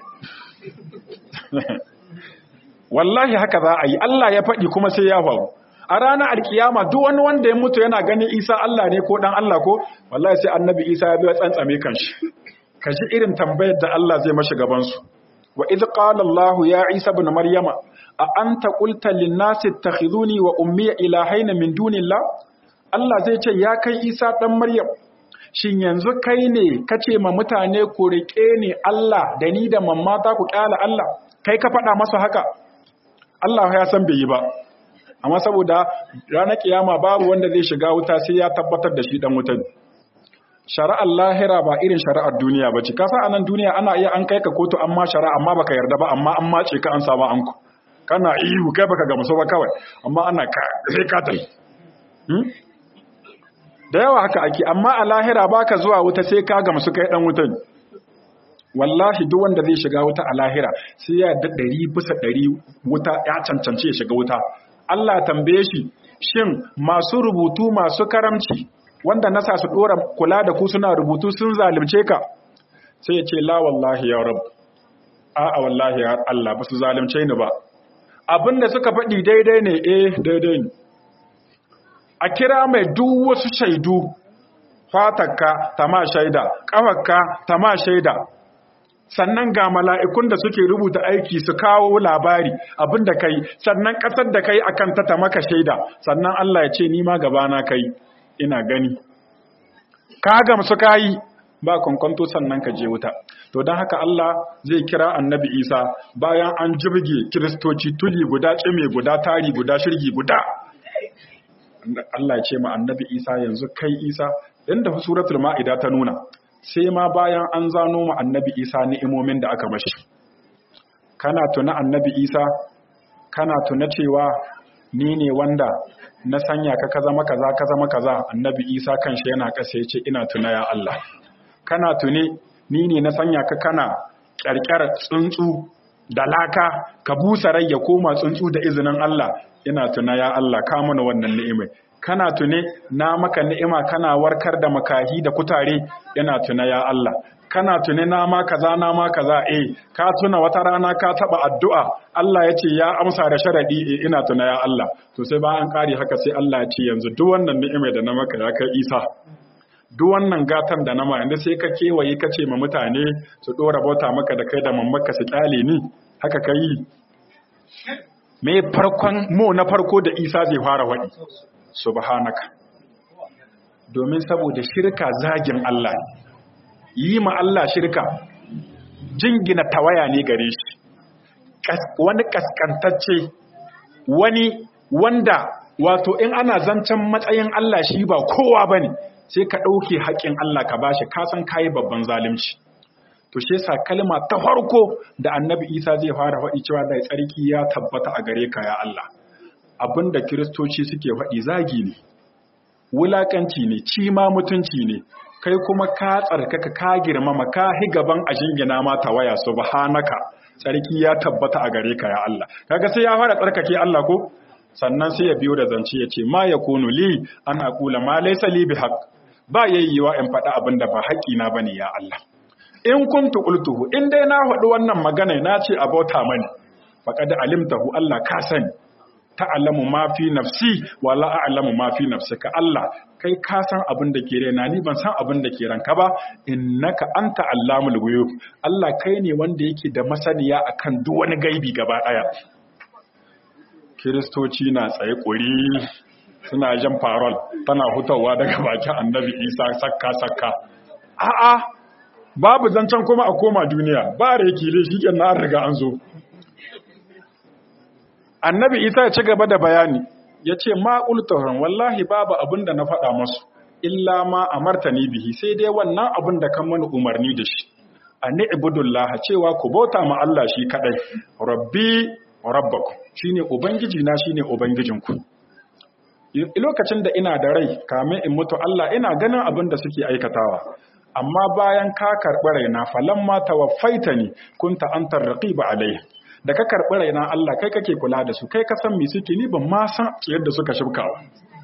wallahi haka za a yi Allah ya faɗi kuma sai ya faru a ranar alkiyama duk wani wanda ya mutu yana ganin Isa Allah ne ko dan Allah ko wallahi sai annabi Isa ya biya tsantsame kanshi kaji irin tambayar da Allah zai mashi gaban su wa idh qala Allah ya Isa ibn Maryama a anta qulta lin nasi ittakhizuni wa ummi ilahaina min dunillah Allah zai ce ya kai Isa dan Maryam shin yanzu kai ne kace ma mutane ku rike ni Allah da ni da mamma ta ku kyala Allah kai ka faɗa masa haka Allah ya san bai yi ba amma saboda ranar kiyama babu wanda zai shiga wuta sai ya tabbatar da shi dan wuta shari'ar lahira ba irin shari'ar duniya ba ce kasa a nan duniya ana iya an kai ka kotu amma shari'a amma baka yarda ba amma an mace ka an samu anku kana ihu kai baka gamsu ba kawai amma ana ka sai ka tai da yawa haka ake amma a lahira baka zuwa wuta sai ka gamsu kai dan wutan wallahi duk wanda zai shiga wuta a lahira sai ya da ɗari bisa ɗari wuta ya cancanci ya shiga wuta Allah tambaye shi shin masu rubutu masu karamci wanda nasa su dora kula da ku suna rubutu sun zalunce ka sai ya ce la wallahi ya rab a'a wallahi ya Allah ba su zalunce ni ba abinda suka faɗi daidai ne eh daidai ne a kira mai duk wasu shaidu fatakka ta ma shaida ƙafarka ta ma shaida sannan ga mala'ikun da suke rubuta aiki su kawo labari abin da kai sannan ƙasar da kai akan ta maka shaida sannan Allah ya ce ni ma gabana kai ina gani ka gamsu kayi ba kwankwanto sannan ka je wuta to don haka Allah zai kira annabi Isa bayan an jirge kiristoci tuli guda cime guda tari guda shirgi guda Allah ya ce ma annabi Isa yanzu kai Isa inda suratul ma'ida ta nuna sai ma bayan an zano ma annabi Isa ni'imomin da aka mashi kana tuna annabi Isa kana tuna cewa ni ne wanda na sanya ka ka zama kaza ka zama kaza annabi Isa kanshi yana kasa yace ina tuna ya Allah kana tune ni ne na sanya ka kana kyarkyar tsuntsu da laka ka busa rai ya koma tsuntsu da izinin Allah ina tuna ya Allah ka mana wannan ni'imai kana tune na maka ni'ima kana warkar da makahi da kutare ina tuna ya Allah kana tune na ma kaza na ma kaza eh ka tuna wata rana ka taba addu'a Allah ya ce ya amsa da sharadi eh ina tuna ya Allah to sai ba an kare haka sai Allah ya ce yanzu duk wannan ni'imai da na maka ya kai Isa duk wannan gatan da na ma yanzu sai ka kewaye ka ce ma mutane su dora bauta maka da kai da mammaka su kyale ni haka kai me farkon mo na farko da Isa zai fara wadi subhanaka domin saboda shirka zagin Allah yi ma Allah shirka jingina tawaya ne gare shi wani kaskantacce wani wanda wato in ana zancen matsayin Allah shi ba kowa bane sai ka ɗauke haƙƙin Allah ka bashi ka san kayi babban zalunci to shi yasa kalma ta farko da annabi Isa zai fara faɗi cewa da tsarki ya tabbata a gare ka ya Allah abinda kiristoci suke faɗi zagi ne wulakanci ne cima mutunci ne kai kuma ka tsarkaka ka girmama ka hi gaban a jingina ma waya subhanaka tsarki ya tabbata a gare ka ya Allah kaga sai ya fara tsarkake Allah ko sannan sai ya biyo da zance ya ce ma yakunu li an aqula ma laysa li bihaq ba yayyiwa in faɗa abinda ba haƙi na bane ya Allah in kuntu qultuhu in dai na faɗi wannan magana na ce abota mani faqad alimtahu Allah ka sani ta'alamu ma fi nafsi wa la a'lamu ma fi nafsika Allah kai ka san abin da ke raina ni ban san abin da ke ranka ba innaka anta allamul ghuyub Allah kai ne wanda yake da masaniya akan duk wani gaibi gaba daya Kiristoci na tsaye kuri suna jan farol tana hutawa daga bakin Annabi Isa sakka sakka a'a babu zancen kuma a koma duniya ba reki dai shikenan an riga an zo annabi isa ya ci gaba da bayani ya ce ma ƙultuhun wallahi babu abin da na faɗa masu illa ma a martani bihi sai dai wannan abin da kan mana umarni da shi a ni'ibudullah cewa ku bauta ma Allah shi kaɗai rabbi rabbaku shine ubangiji na shine ubangijinku lokacin da ina da rai kamin in mutu Allah ina ganin abin da suke aikatawa amma bayan ka karɓi raina falamma tawaffaitani kunta antar raqiba alaihi da ka karɓi raina Allah kai kake kula da su kai ka san me suke ni ban ma san yadda suka shibkawa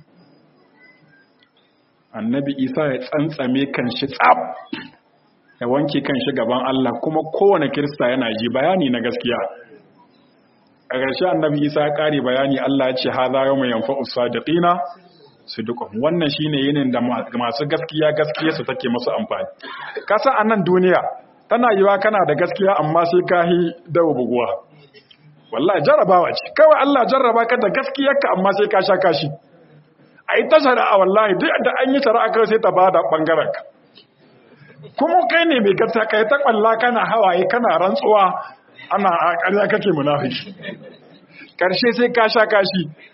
annabi isa ya tsantsame kan shi tsab ya wanke kan shi gaban Allah kuma kowane kirista yana ji bayani na gaskiya a ƙarshe annabi isa ya ƙare bayani Allah ya ce ha za yau mai yamfa usadiqina sidqum wannan shine yinin da masu gaskiya gaskiya su take musu amfani kasa a nan duniya tana yiwa kana da gaskiya amma sai ka yi dawo buguwa wallahi jarrabawa ce kawai Allah jarraba ka da gaskiyarka amma sai ka sha kashi a yi ta shari'a wallahi duk da an yi shari'a kawai sai ta ba da ɓangaren ka kuma kai ne mai gaskiya kai ta kwalla kana hawaye kana rantsuwa ana a ƙarya kake munafiki karshe sai ka sha kashi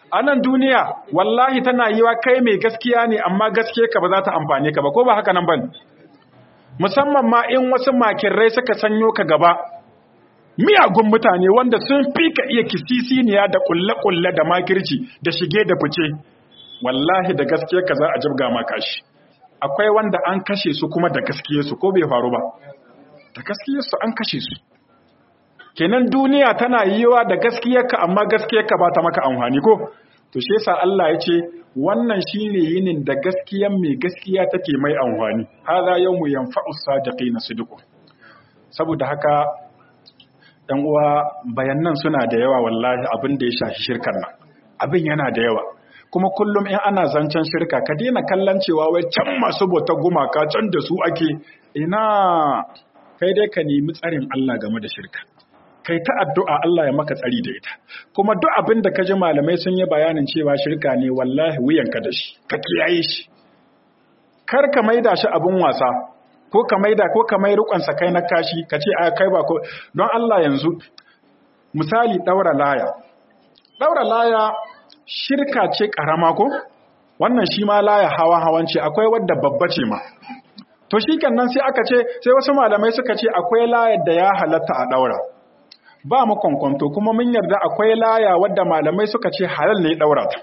a nan duniya wallahi tana yi wa kai mai gaskiya ne amma gaskiya ka ba za ta amfane ka ba ko ba haka nan ban musamman ma in wasu makirrai suka sanyo ka gaba miyagun mutane wanda sun fi ka iya kisisiniya da kulle-kulle da makirci da shige da fice wallahi da gaskiya ka za a jibga maka shi akwai wanda an kashe su kuma da gaskiyarsu ko bai faru ba da gaskiyarsu an kashe su kenan duniya tana yiwa da gaskiyarka amma gaskiyarka ba ta maka amfani ko to shi yasa Allah ya ce wannan shine yinin da gaskiyar mai gaskiya take mai amfani hadha yawmu yanfa'u sadiqina sidqu saboda haka ɗan uwa bayanan suna da yawa wallahi abin da ya shafi shirkar nan abin yana da yawa kuma kullum in ana zancen shirka ka daina kallon cewa wai can masu bautar gumaka can da su ake ina kai dai ka nemi tsarin Allah game da shirka kai ta addu'a Allah ya maka tsari da ita kuma duk abin da ka ji malamai sun yi bayanin cewa shirka ne wallahi wuyanka da shi ka kiyaye shi kar ka maida shi abin wasa ko ka maida ko ka mai rukun sa kai na kashi ka ce a kai ba ko don Allah yanzu misali daura laya daura laya shirka ce karama ko wannan shi ma laya hawa hawanci akwai wadda babba ce ma to shi nan sai aka ce sai wasu malamai suka ce akwai layar da ya halatta a daura ba mu kwankwanto kuma mun yarda akwai laya wadda malamai suka ce halal ne daura ta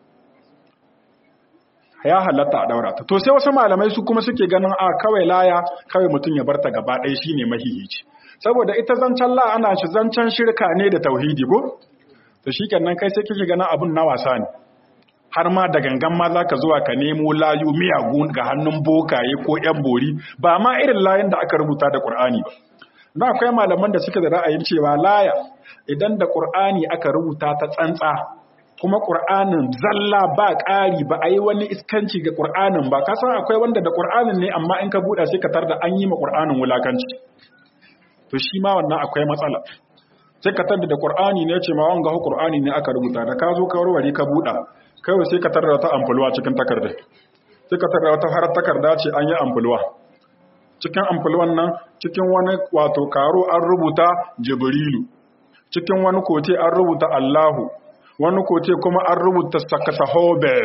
ya halatta a daura ta to sai wasu malamai su kuma suke ganin a kawai laya kawai mutum ya barta gaba ɗaya shine mahihici saboda ita zancen la ana shi zancen shirka ne da tauhidi ko to shikenan kai sai kike ganin abun na wasa ne har ma da gangan ma zaka zuwa ka nemo layu miyagu ga hannun bokaye ko yan bori ba ma irin layin da aka rubuta da Qur'ani ba na akwai malaman da suke da ra'ayin cewa laya idan da Qur'ani aka rubuta ta tsantsa kuma Qur'anin zalla ba ƙari ba a yi wani iskanci ga Qur'anin ba kasan akwai wanda da Qur'anin ne amma in ka buɗa sai ka tar da an yi ma Qur'anin wulakanci to shi ma wannan akwai matsala sai ka tar da Qur'ani ne ce ma wanga Qur'ani ne aka rubuta da ka zo ka warware ka buɗa kawai sai ka tar da ta amfulwa cikin takarda sai ka tar da wata har takarda ce an yi amfulwa cikin amfulwan nan cikin wani wato karo an rubuta Jibrilu cikin wani kote an rubuta Allahu wani kote kuma an rubuta sakasahobe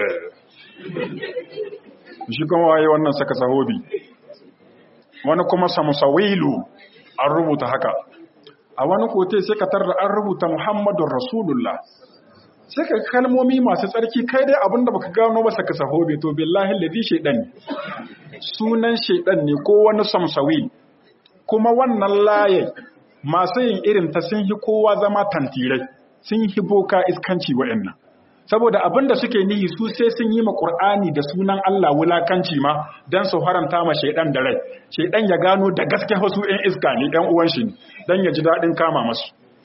shi kuma waye wannan sakasahobi wani kuma samusawilu an rubuta haka a wani kote sai ka tarda an rubuta muhammadun rasulullah sai ka kalmomi masu tsarki kai dai abinda baka gano ba sakasahobe to billahi ladi shaidan ne sunan shaidan ne ko wani samsawil kuma wannan laye masu yin irin ta sun yi kowa zama tantirai sun yi boka iskanci waɗannan saboda abin da suke nihi su sai sun yi ma Qur'ani da sunan Allah wulakanci ma dan su haramta ma shaidan da rai shaidan ya gano da gaske wasu ɗan iska ne ɗan uwan shi dan ya ji daɗin kama masu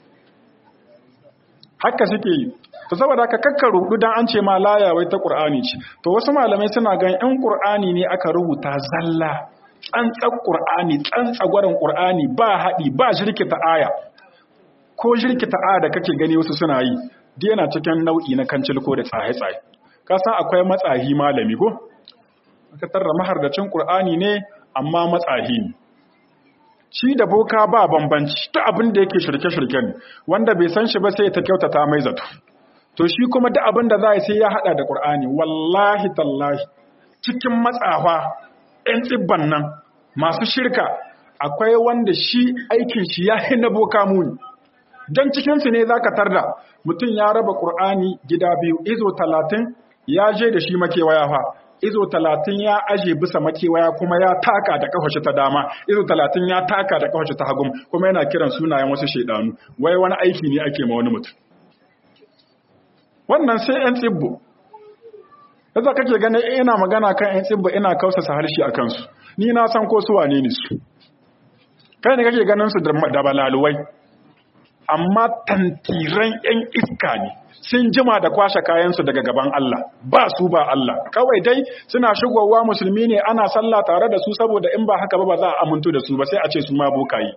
haka suke yi to saboda haka kakka rudu dan an ce ma laya wai ta Qur'ani ce to wasu malamai suna gan in Qur'ani ne aka rubuta zalla tsantsan Qur'ani tsantsagwarin Qur'ani ba haɗi ba shirkita aya ko jirkita a da kake gani wasu suna yi dai yana cikin nau'i na kancilko da tsaye-tsaye ka san akwai matsahi malami ko aka tarra mahardacin qur'ani ne amma matsahi ne shi da boka ba bambanci ta abin da yake shirke-shirke ne wanda bai san shi ba sai ta kyautata mai zato to shi kuma da abin da za sai ya hada da qur'ani wallahi tallahi cikin matsawa ɗan tsibban nan masu shirka akwai wanda shi aikin shi ya na boka muni don cikinsu ne za ka tarda mutum ya raba ƙur'ani gida biyu izo talatin ya je da shi makewaya fa izo talatin ya aje bisa makewaya kuma ya taka da kafashi ta dama izo talatin ya taka da kafashi ta hagun kuma yana kiran sunayen wasu shaidanu wai wani aiki ne ake ma wani mutum wannan sai 'yan tsibbo yadda kake ganin ina magana kan 'yan tsibbo ina kausasa harshe a kansu ni na san ko su wane ne su kai ne kake ganin su da balaluwai amma tantiran 'yan iska ne sun jima da kwashe kayansu daga gaban Allah ba su ba Allah kawai dai suna shigowa musulmi ne ana sallah tare da su saboda in ba haka ba ba za a amintu da su ba sai a ce su ma bokayi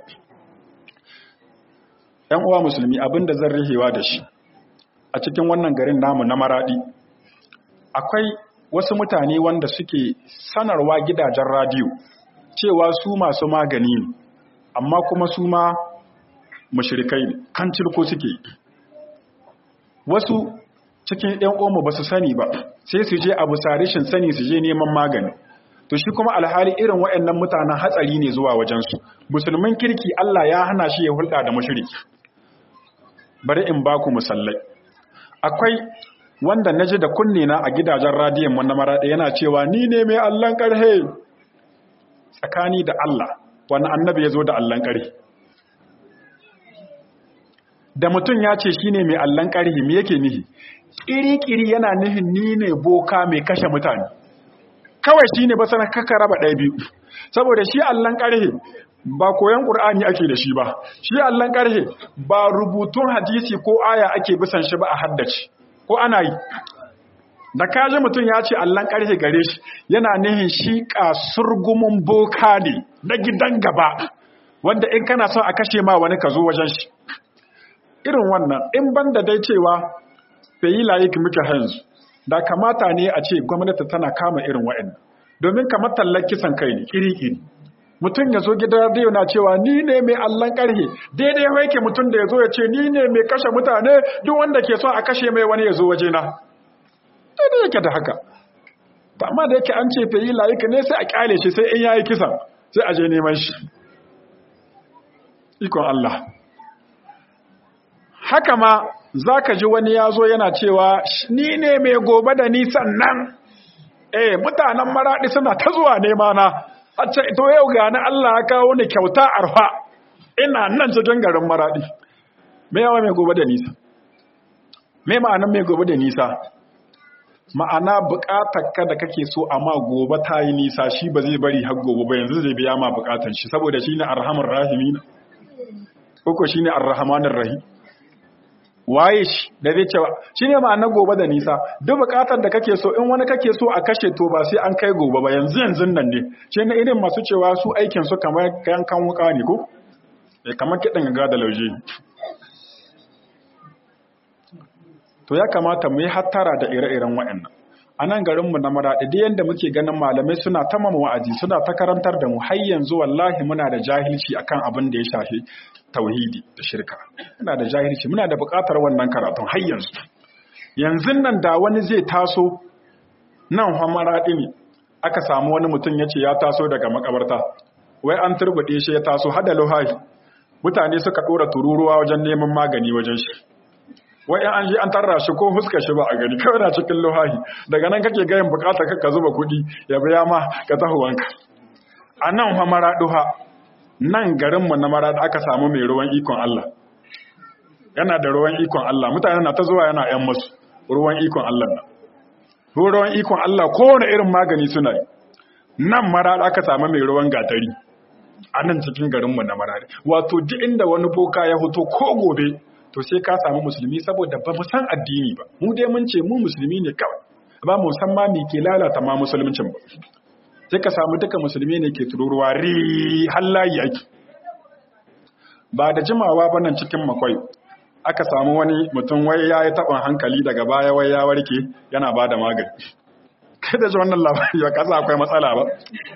‘yan uwa musulmi abin da zan rihewa da shi a cikin wannan garin namu na maradi akwai wasu mutane wanda suke sanarwa gidajen radiyo cewa su masu magani ne amma kuma su ma mashirikai ne kan cirko suke wasu cikin ɗan omo ba su sani ba sai su je abu sarishin sani su je neman magani to shi kuma alhali irin waɗannan mutanen hatsari ne zuwa wajensu musulmin kirki Allah ya hana shi ya hulɗa da mushriki bari in ba ku musallai akwai wanda naji da kunne na a gidajen radiyon mu na maraɗe yana cewa ni ne mai Allahn ƙarhe tsakani da Allah wani annabi ya zo da Allahn ƙarhe da mutum ya ce shine mai Allahn ƙarhe me yake nihi ƙiri-ƙiri yana nihin ni ne boka mai kashe mutane kawai shi ne ba sana kaka raba ɗaya biyu saboda shi allon ƙarhe ba koyon ƙur'ani ake da shi ba shi allon ƙarhe ba rubutun hadisi ko aya ake bisan shi ba a haddace ko ana yi da kaji mutum ya ce allon ƙarhe gare shi yana nihin shi kasurgumin boka ne na gidan gaba wanda in kana son a kashe ma wani ka zo wajen shi irin wannan in banda dai cewa bai yi layik muke hanzu da kamata ne a ce gwamnati tana kama irin wa'in domin kamar tallar kisan kai ne iri-iri mutum ya zo gidan radiyo na cewa ni ne mai allon karhe daidai ya yake mutum da ya zo ya ce ni ne mai kashe mutane duk wanda ke so a kashe mai wani ya zo waje na daidai yake da haka amma da yake an ce bai yi layik ne sai a kyale shi sai in yayi kisan sai a je neman shi ikon Allah haka ma za ka ji wani ya zo yana cewa ni ne mai gobe da nisan nan eh mutanen maraɗi suna ta zuwa nema na a ce to yau ga na Allah ya kawo ni kyauta arfa ina nan cikin garin maraɗi me yawa mai gobe da nisa me ma'anan mai gobe da nisa ma'ana buƙatar ka da kake so amma gobe ta yi nisa shi ba zai bari har gobe ba yanzu zai biya ma buƙatar shi saboda shine arhamar rahimin ko shine arrahmanir rahim waye shi da zai cewa shi ne ma'ana gobe da nisa duk bukatar da kake so in wani kake so a kashe to ba sai an kai gobe ba yanzu yanzu nan ne shi ne irin masu cewa su aikin su kamar yankan wuka ne ko eh kamar kidan ga da lauje to ya kamata mu yi hattara da ire-iren waɗannan a nan garinmu na maraɗi da yadda muke ganin malamai suna ta mama wa'azi suna ta karantar da mu har yanzu wallahi muna da jahilci akan abin da ya shafi tauhidi da shirka muna da jahilci muna da buƙatar wannan karatun har yanzu yanzu nan da wani zai taso nan fa maraɗi ne aka samu wani mutum ya ce ya taso daga makabarta wai an turbuɗe shi ya taso hada luhahi mutane suka ɗora tururuwa wajen neman magani wajen shi wai an ji an tarra shi ko fuskar shi ba a gani kawai na cikin luhahi daga nan kake gayin bukata ka zuba kuɗi ya biya ma ka tahuwanka a nan fa maraɗuha nan garinmu na maraɗu aka samu mai ruwan ikon Allah yana da ruwan ikon Allah mutane na ta zuwa yana ‘yan masu ruwan ikon Allah na ruwan ikon Allah kowane irin magani suna yi nan maraɗu aka samu mai ruwan gatari a nan cikin garinmu na maraɗu wato duk inda wani boka ya hoto ko gobe to sai ka samu musulmi saboda ba mu san addini ba mu dai mun ce mu musulmi ne kawai ba mu san ma me ke lalata ma musuluncin ba sai ka samu duka musulmi ne ke tururuwa ri hallayi ake ba da jimawa ba nan cikin makwai aka samu wani mutum wai ya yi taɓin hankali daga baya wai ya warke yana ba da magani kai da ji wannan labari ba kasa akwai matsala ba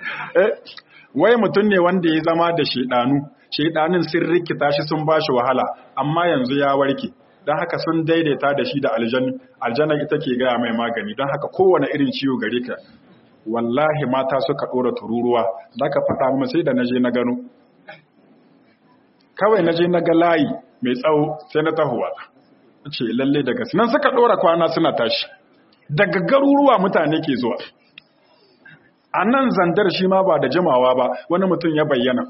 wai mutum ne wanda ya zama da shaidanu shaidanin sun rikita shi sun bashi wahala amma yanzu ya warke don haka sun daidaita da shi da aljanna ita ke gaya mai magani don haka kowane irin ciwo gare ka wallahi mata suka ɗora tururuwa da ka faɗa mu sai da naje na gano kawai naje na ga layi mai tsawo sai na tahowa ce lalle daga nan suka ɗora kwana suna tashi daga garuruwa mutane ke zuwa a nan zandar shi ma ba da jimawa ba wani mutum ya bayyana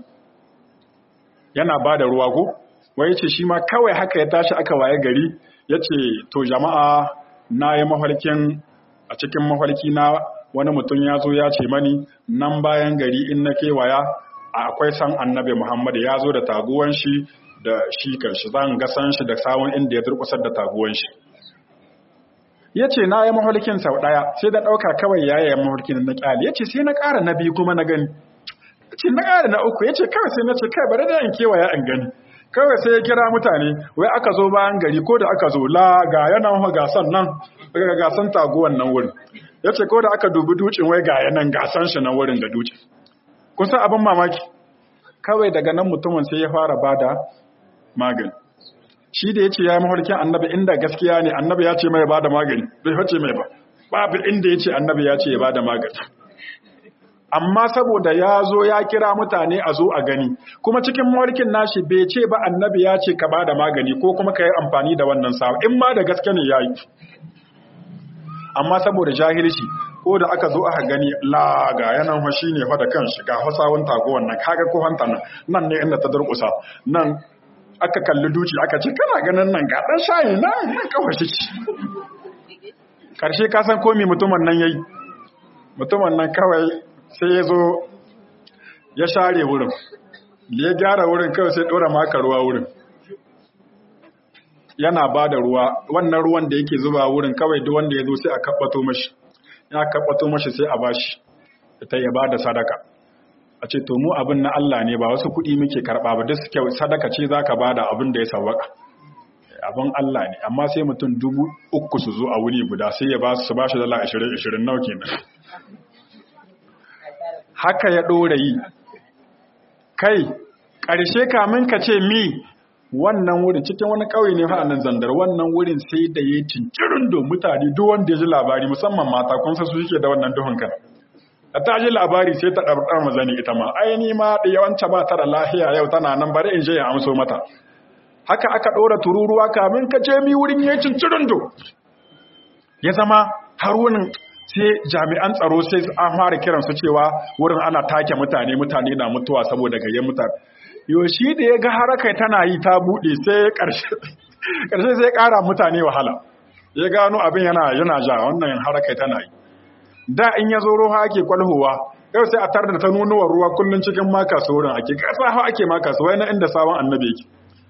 yana ba da ruwa ko wai ce shi ma kawai haka ya tashi aka waye gari ya ce to jama'a na yi mafarkin a cikin mafarki na wani mutum ya zo ya ce mani nan bayan gari in na kewaya akwai san annabi muhammad ya zo da taguwan shi da shi kanshi zan ga san shi da sawun inda ya durkusar da taguwan shi ya ce na yi mafarkin sau ɗaya sai da ɗauka kawai ya yi mafarkin na ƙyali ya ce sai na ƙara na biyu kuma na gani ce na ƙara na uku ya ce kawai sai na ce kai bari da in kewaya in gani kawai sai ya kira mutane wai aka zo bayan gari ko da aka zo la ga yanan gasan nan ga gasan taguwan nan wurin ya ce ko da aka dubi ducin wai ga yanan gasan shi nan wurin da ducin kun san abin mamaki kawai daga nan mutumin sai ya fara bada magani shi da ya ce ya yi mafarkin annabi inda gaskiya ne annabi ya ce mai ba da magani bai face mai ba babu inda ya ce annabi ya ce ya ba da magani amma saboda ya zo ya kira mutane a zo a gani kuma cikin mawarkin nashi bai ce ba annabi ya ce ka ba da magani ko kuma ka yi amfani da wannan sawa in ma da gaske ne ya yi amma saboda jahilci ko da aka zo aka gani la ga yanan shi ne fa da kanshi ga hasawun tago wannan kaga ko hanta nan nan ne inda ta durkusa nan aka kalli duci aka ce kana ganin nan ga dan shayi nan nan kawai shi karshe ka san komi mutumin nan yayi mutumin nan kawai sai ya zo ya share wurin da ya gyara wurin kawai sai dora maka ruwa wurin yana ba da ruwa wannan ruwan da yake zuba wurin kawai duk wanda ya zo sai a kabbato mashi ya kabbato mashi sai a bashi ta ya ba da sadaka a ce to mu abin na Allah ne ba wasu kuɗi muke karɓa ba duk kyau sadaka ce za ka ba da abin da ya sawaka abin Allah ne amma sai mutum dubu uku su zo a wuri guda sai ya ba su ba shi dala ashirin ashirin nau kenan haka ya ɗora yi kai ƙarshe kamin ka ce mi wannan wurin cikin wani ƙauye ne fa nan zandar wannan wurin sai da ya cincirin do mutane duk wanda ya ji labari musamman mata kun san su suke da wannan duhun kan da ta ji labari sai ta ɗarɗar mazani ita ma ai ni ma da yawanci ba ta da lahiya yau tana nan bari in je ya amso mata haka aka ɗora tururuwa kamin ka ce mi wurin ya cincirin do ya zama harunin sai jami'an tsaro sai an fara kiransu cewa wurin ana take mutane mutane na mutuwa saboda gayyen mutane yoshi da ya ga harakai tana yi ta buɗe sai ƙarshe sai ƙara mutane wahala ya gano abin yana yana ja wannan harakai tana yi da in ya zo ruwa ake kwalhowa yau sai a tar da ta nunuwar ruwa kullum cikin maka saurin ake ƙasa hau ake maka su na inda sabon annabi yake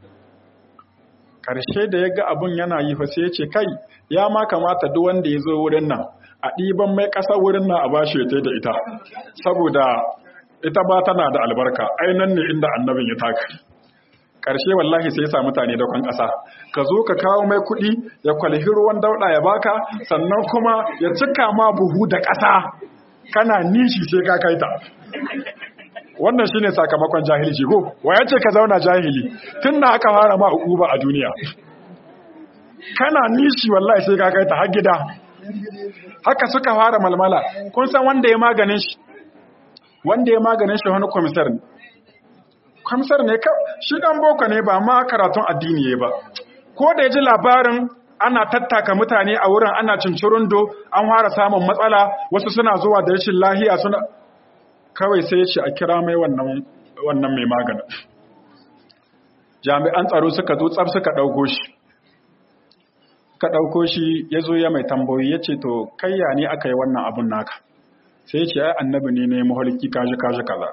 ƙarshe da ya ga abin yana yi fa sai ya ce kai ya ma kamata duk wanda ya zo wurin nan a ɗiban mai ƙasa wurin nan a bashi ya da ita saboda ita ba tana da albarka ainan ne inda annabin ya taka ƙarshe wallahi sai ya sa mutane da kwan ƙasa ka zo ka kawo mai kuɗi ya kwalhi ruwan dauɗa ya baka sannan kuma ya cika ma buhu da ƙasa kana nishi sai ka kai ta wannan shine sakamakon jahilci ko wa ce ka zauna jahili tun da aka fara ma uquba a duniya kana nishi wallahi sai ka kai ta har gida haka suka fara malmala kun san wanda ya maganin shi wanda ya maganin shi wani komisar ne komisar ne shi dan boko ne ba ma karatun addini ba ko da ya ji labarin ana tattaka mutane a wurin ana cincirundo an fara samun matsala wasu suna zuwa da rashin lahiya suna kawai sai ya ce a kira mai wannan wannan mai maganin jami'an tsaro suka zo tsaf suka ɗauko shi ka ɗauko shi ya zo ya mai tambayi ya ce to kayya ne aka yi wannan abun naka sai ya ce ai annabi ne ne mahalki kaji kaji kaza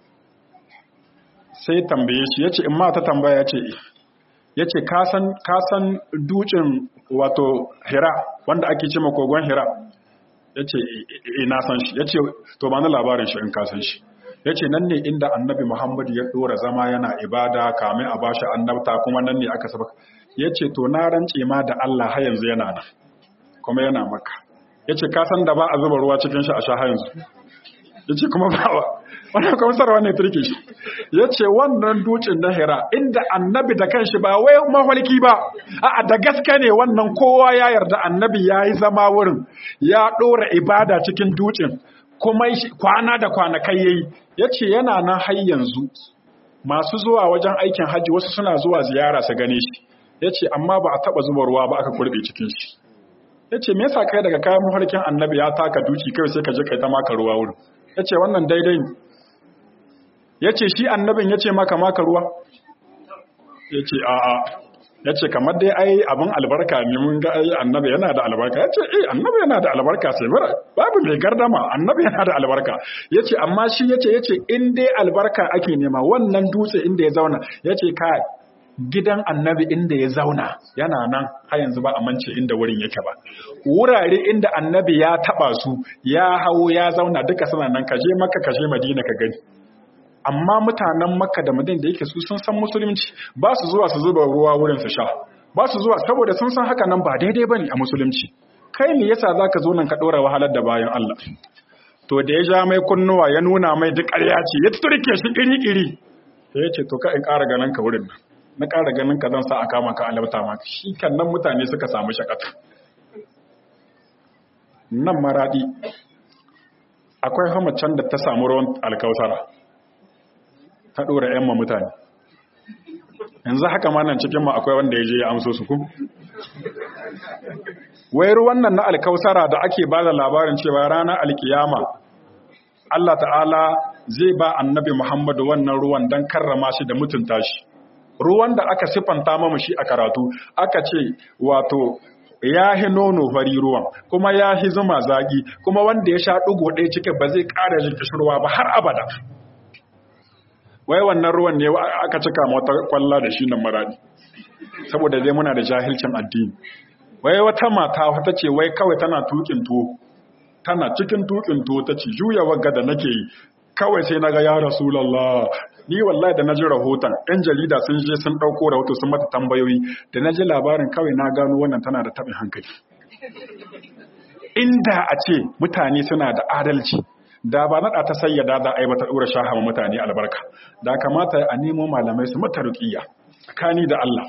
sai tambaye shi ya ce in ma ta tambaya ya ce ya ce kasan dukin wato hira wanda ake ce makogon hira ya ce ina san shi ya ce to ba na labarin shi in kasan shi ya ce nan ne inda annabi muhammadu ya ɗora zama yana ibada kamin a bashi annabta kuma nan ne aka saba ya ce to na rance ma da Allah har yanzu yana nan kuma yana maka ya ce kasan da ba a zuba ruwa cikin shi a sha har yanzu ya ce kuma ba wa wannan kwamsarwa ne turke shi ya ce wannan dutsen na hira inda annabi da kanshi ba wai mafarki ba a da gaske ne wannan kowa ya yarda annabi ya yi zama wurin ya ɗora ibada cikin dutsen kuma kwana da kwanakai ya yi ya ce yana nan har yanzu masu zuwa wajen aikin hajji wasu suna zuwa ziyara su gane shi ya ce amma ba a taɓa zuba ruwa ba aka kurɓe cikin shi ya ce me yasa kai daga kayan mafarkin annabi ya taka duki kai sai ka je kai ta maka ruwa wurin ya ce wannan daidai ne ya ce shi annabin ya ce maka maka ruwa ya ce a'a ya ce kamar dai ai abin albarka ne mun ga ai annabi yana da albarka ya ce eh annabi yana da albarka sai mara babu mai gardama annabi yana da albarka ya ce amma shi ya ce ya ce in dai albarka ake nema wannan dutse inda ya zauna ya ce kai gidan annabi inda ya zauna yana nan har yanzu ba a mance inda wurin yake ba wurare inda annabi ya taba su ya hawo ya zauna duka suna nan kaje maka kaje madina ka gani amma mutanen makka da madina da yake su sun san musulunci ba su zuwa su zuba ruwa wurin su sha ba su zuwa saboda sun san haka nan ba daidai bane a musulunci kai me yasa zaka zo nan ka dora wahalar da bayan Allah to da ya ja mai kunnuwa ya nuna mai duk ƙarya ce ya turke shi iri iri sai ya ce to ka in ƙara ganin ka wurin nan na ƙara ganin ka zan sa a kama ka alauta maka shi kan nan mutane suka samu shakata nan maradi akwai hamacin da ta samu ruwan alkausara ta ɗora 'yan ma mutane yanzu haka ma nan cikin ma akwai wanda ya je ya amso su ku wai ruwan nan na alkausara da ake ba da labarin cewa ranar alkiyama Allah ta'ala zai ba annabi Muhammadu wannan ruwan don karrama shi da mutunta shi ruwan da aka siffanta mamu shi a karatu aka ce wato ya hi nono fari ruwan kuma ya hi zuma zagi kuma wanda ya sha ɗigo ɗaya cikin ba zai ƙara jin kishirwa ba har abada wai wannan ruwan ne aka cika wata kwalla da shi nan maradi saboda zai muna da jahilcin addini wai wata mata wata ce wai kawai tana tukin tuwo tana cikin tukin tuwo ta ce juya wagga da nake yi kawai sai naga ya rasulullah ni wallahi da naji rahoton yan jarida sun je sun dauko rahoto sun mata tambayoyi da naji labarin kawai na gano wannan tana da tabin hankali inda a ce mutane suna da adalci da ba naɗa ta sayyada za a yi bata ɗora shahama mutane albarka da kamata a nemo malamai su mata ruƙiyya tsakani da Allah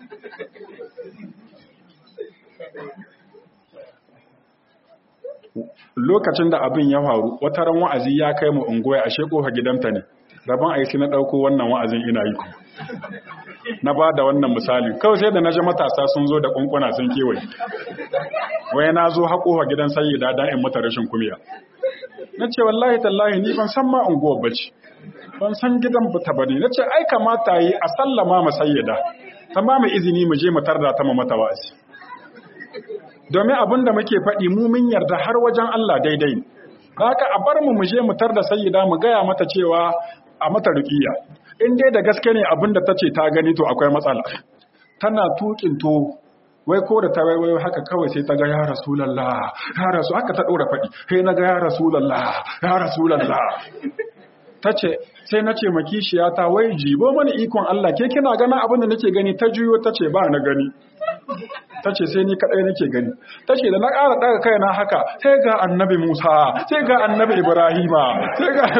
lokacin da abin ya faru wata ran wa'azi ya kai mu ungoya a shekoha gidanta ne rabon aiki na ɗauko wannan wa'azin ina yi kuma na ba da wannan misali kawai sai da na ji matasa sun zo da kunkuna sun kewaye wai na zo haƙowa gidan sayi da in mata rashin kumiya na ce wallahi tallahi ni ban san ma unguwar bace ban san gidan ta bane na ce ai kamata yi a sallama ma sayyada ta ma mai izini mu je mu tarda ta mu mata wa'azi domin abin da muke faɗi mu mun yarda har wajen Allah daidai ne haka a bar mu mu je mu tarda sayyida mu gaya mata cewa a mata ruqiya in dai da gaske ne abin da tace ta gani to akwai matsala tana tukin to wai ko da ta waiwayo haka kawai sai ta ga ya rasulallah ya rasu haka ta ɗora faɗi sai na ga ya rasulallah ya rasulallah ta ce sai na ce makishiya ta wai jibo mana ikon Allah ke kina gana abin da nake gani ta juyo ta ce ba na gani ta ce sai ni kaɗai nake gani ta ce da na ƙara ɗaga kai na haka sai ga annabi musa sai ga annabi ibrahima sai ga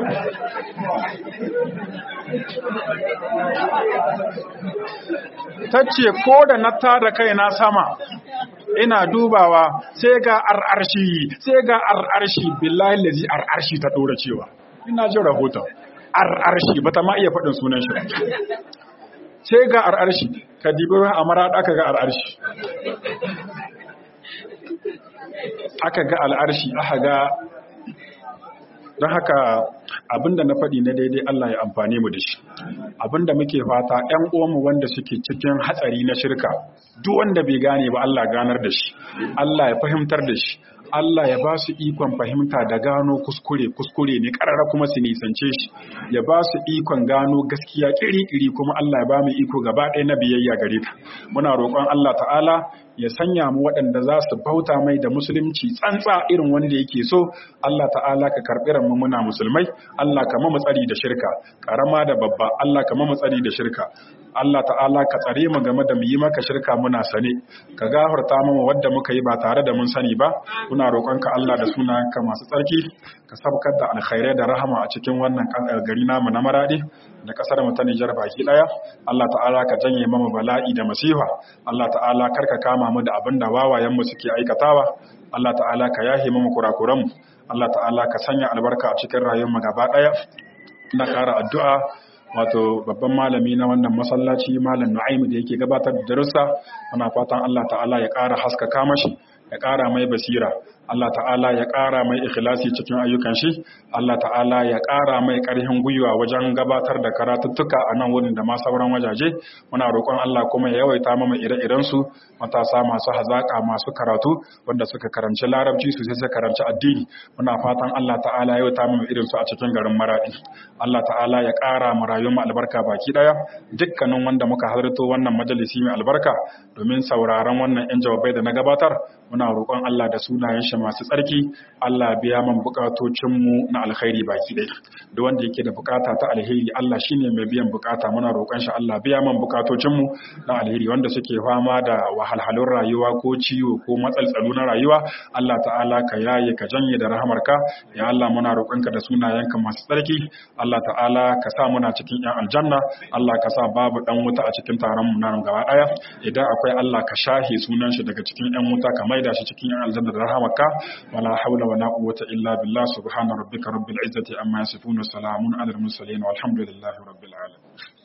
ta ce ko da na tada kai na sama ina dubawa sai ga ar'arshi sai ga ar'arshi billahi lazi ar'arshi ta ɗora cewa ina jin rahoton ar'arshi ba ta ma iya faɗin sunan shi sai ga ar'arshi ka dibi a mara aka ga ar'arshi aka ga al'arshi aka ga don haka abinda na faɗi na daidai Allah ya amfane mu da shi abinda muke fata ƴan uwanmu wanda suke cikin hatsari na shirka duk wanda bai gane ba Allah ganar da shi Allah ya fahimtar da shi Allah ya ba su ikon fahimta da gano kuskure kuskure ne karara kuma su nisance shi ya ba su ikon gano gaskiya kiri-kiri kuma Allah ya ba mu iko gaba ɗaya na biyayya gare ta muna roƙon Allah ta'ala ya sanya mu waɗanda za su bauta mai da musulunci tsantsa irin wanda yake so Allah ta'ala ka karɓi mu muna musulmai Allah ka mu tsari da shirka karama da babba Allah ka mu tsari da shirka Allah ta'ala ka tsare mu game da mu yi maka shirka muna sane ka gafarta mu wanda muka yi ba tare da mun sani ba muna roƙonka Allah da sunayenka masu tsarki ka sabkar da alkhairai da rahama a cikin wannan gari namu na maradi da kasar mu ta Nijar baki daya Allah ta'ala ka janye mamu bala'i da masifa Allah ta'ala karka kama mu da abin da wawayen mu suke aikatawa Allah ta'ala ka yahe mamu kurakuran mu Allah ta'ala ka sanya albarka a cikin rayuwar mu gaba daya ina ƙara addu'a wato babban malami na wannan masallaci malam Nu'aim da yake gabatar da darussa muna fatan Allah ta'ala ya ƙara haskaka mashi ya ƙara mai basira Allah ta'ala ya ƙara mai ikhlasi cikin ayyukan shi Allah ta'ala ya ƙara mai ƙarfin gwiwa wajen gabatar da karatuttuka a nan wurin da ma sauran wajaje muna roƙon Allah kuma ya yawaita mama ire-iren su matasa masu hazaƙa masu karatu wanda suka karanci larabci su sai suka karanci addini muna fatan Allah ta'ala ya yawaita mama irin su a cikin garin Maradi Allah ta'ala ya ƙara mu rayuwar mu albarka baki daya dukkanin wanda muka halarto wannan majalisi mai albarka domin sauraron wannan yan jawabai da na gabatar muna roƙon Allah da sunayen shi masu tsarki Allah biya man bukatocin mu na alkhairi baki ɗaya duk wanda yake da bukata ta alheri Allah shine mai biyan bukata muna roƙon shi Allah biya man bukatocin mu na alheri wanda suke fama da wahalhalun rayuwa ko ciwo ko matsaltsalu na rayuwa Allah ta'ala ka yaye ka janye da rahamarka ya Allah muna roƙonka da sunayenka masu tsarki Allah ta'ala ka sa muna cikin yan aljanna Allah ka sa babu dan wuta a cikin taron mu nan gaba daya idan akwai Allah ka shahe sunan shi daga cikin yan wuta ka maida shi cikin yan aljanna da rahamarka wala haula wala quwwata illa billah subhana rabbika rabbil izzati amma yasifun wa salamun alal mursalin walhamdulillahi rabbil alamin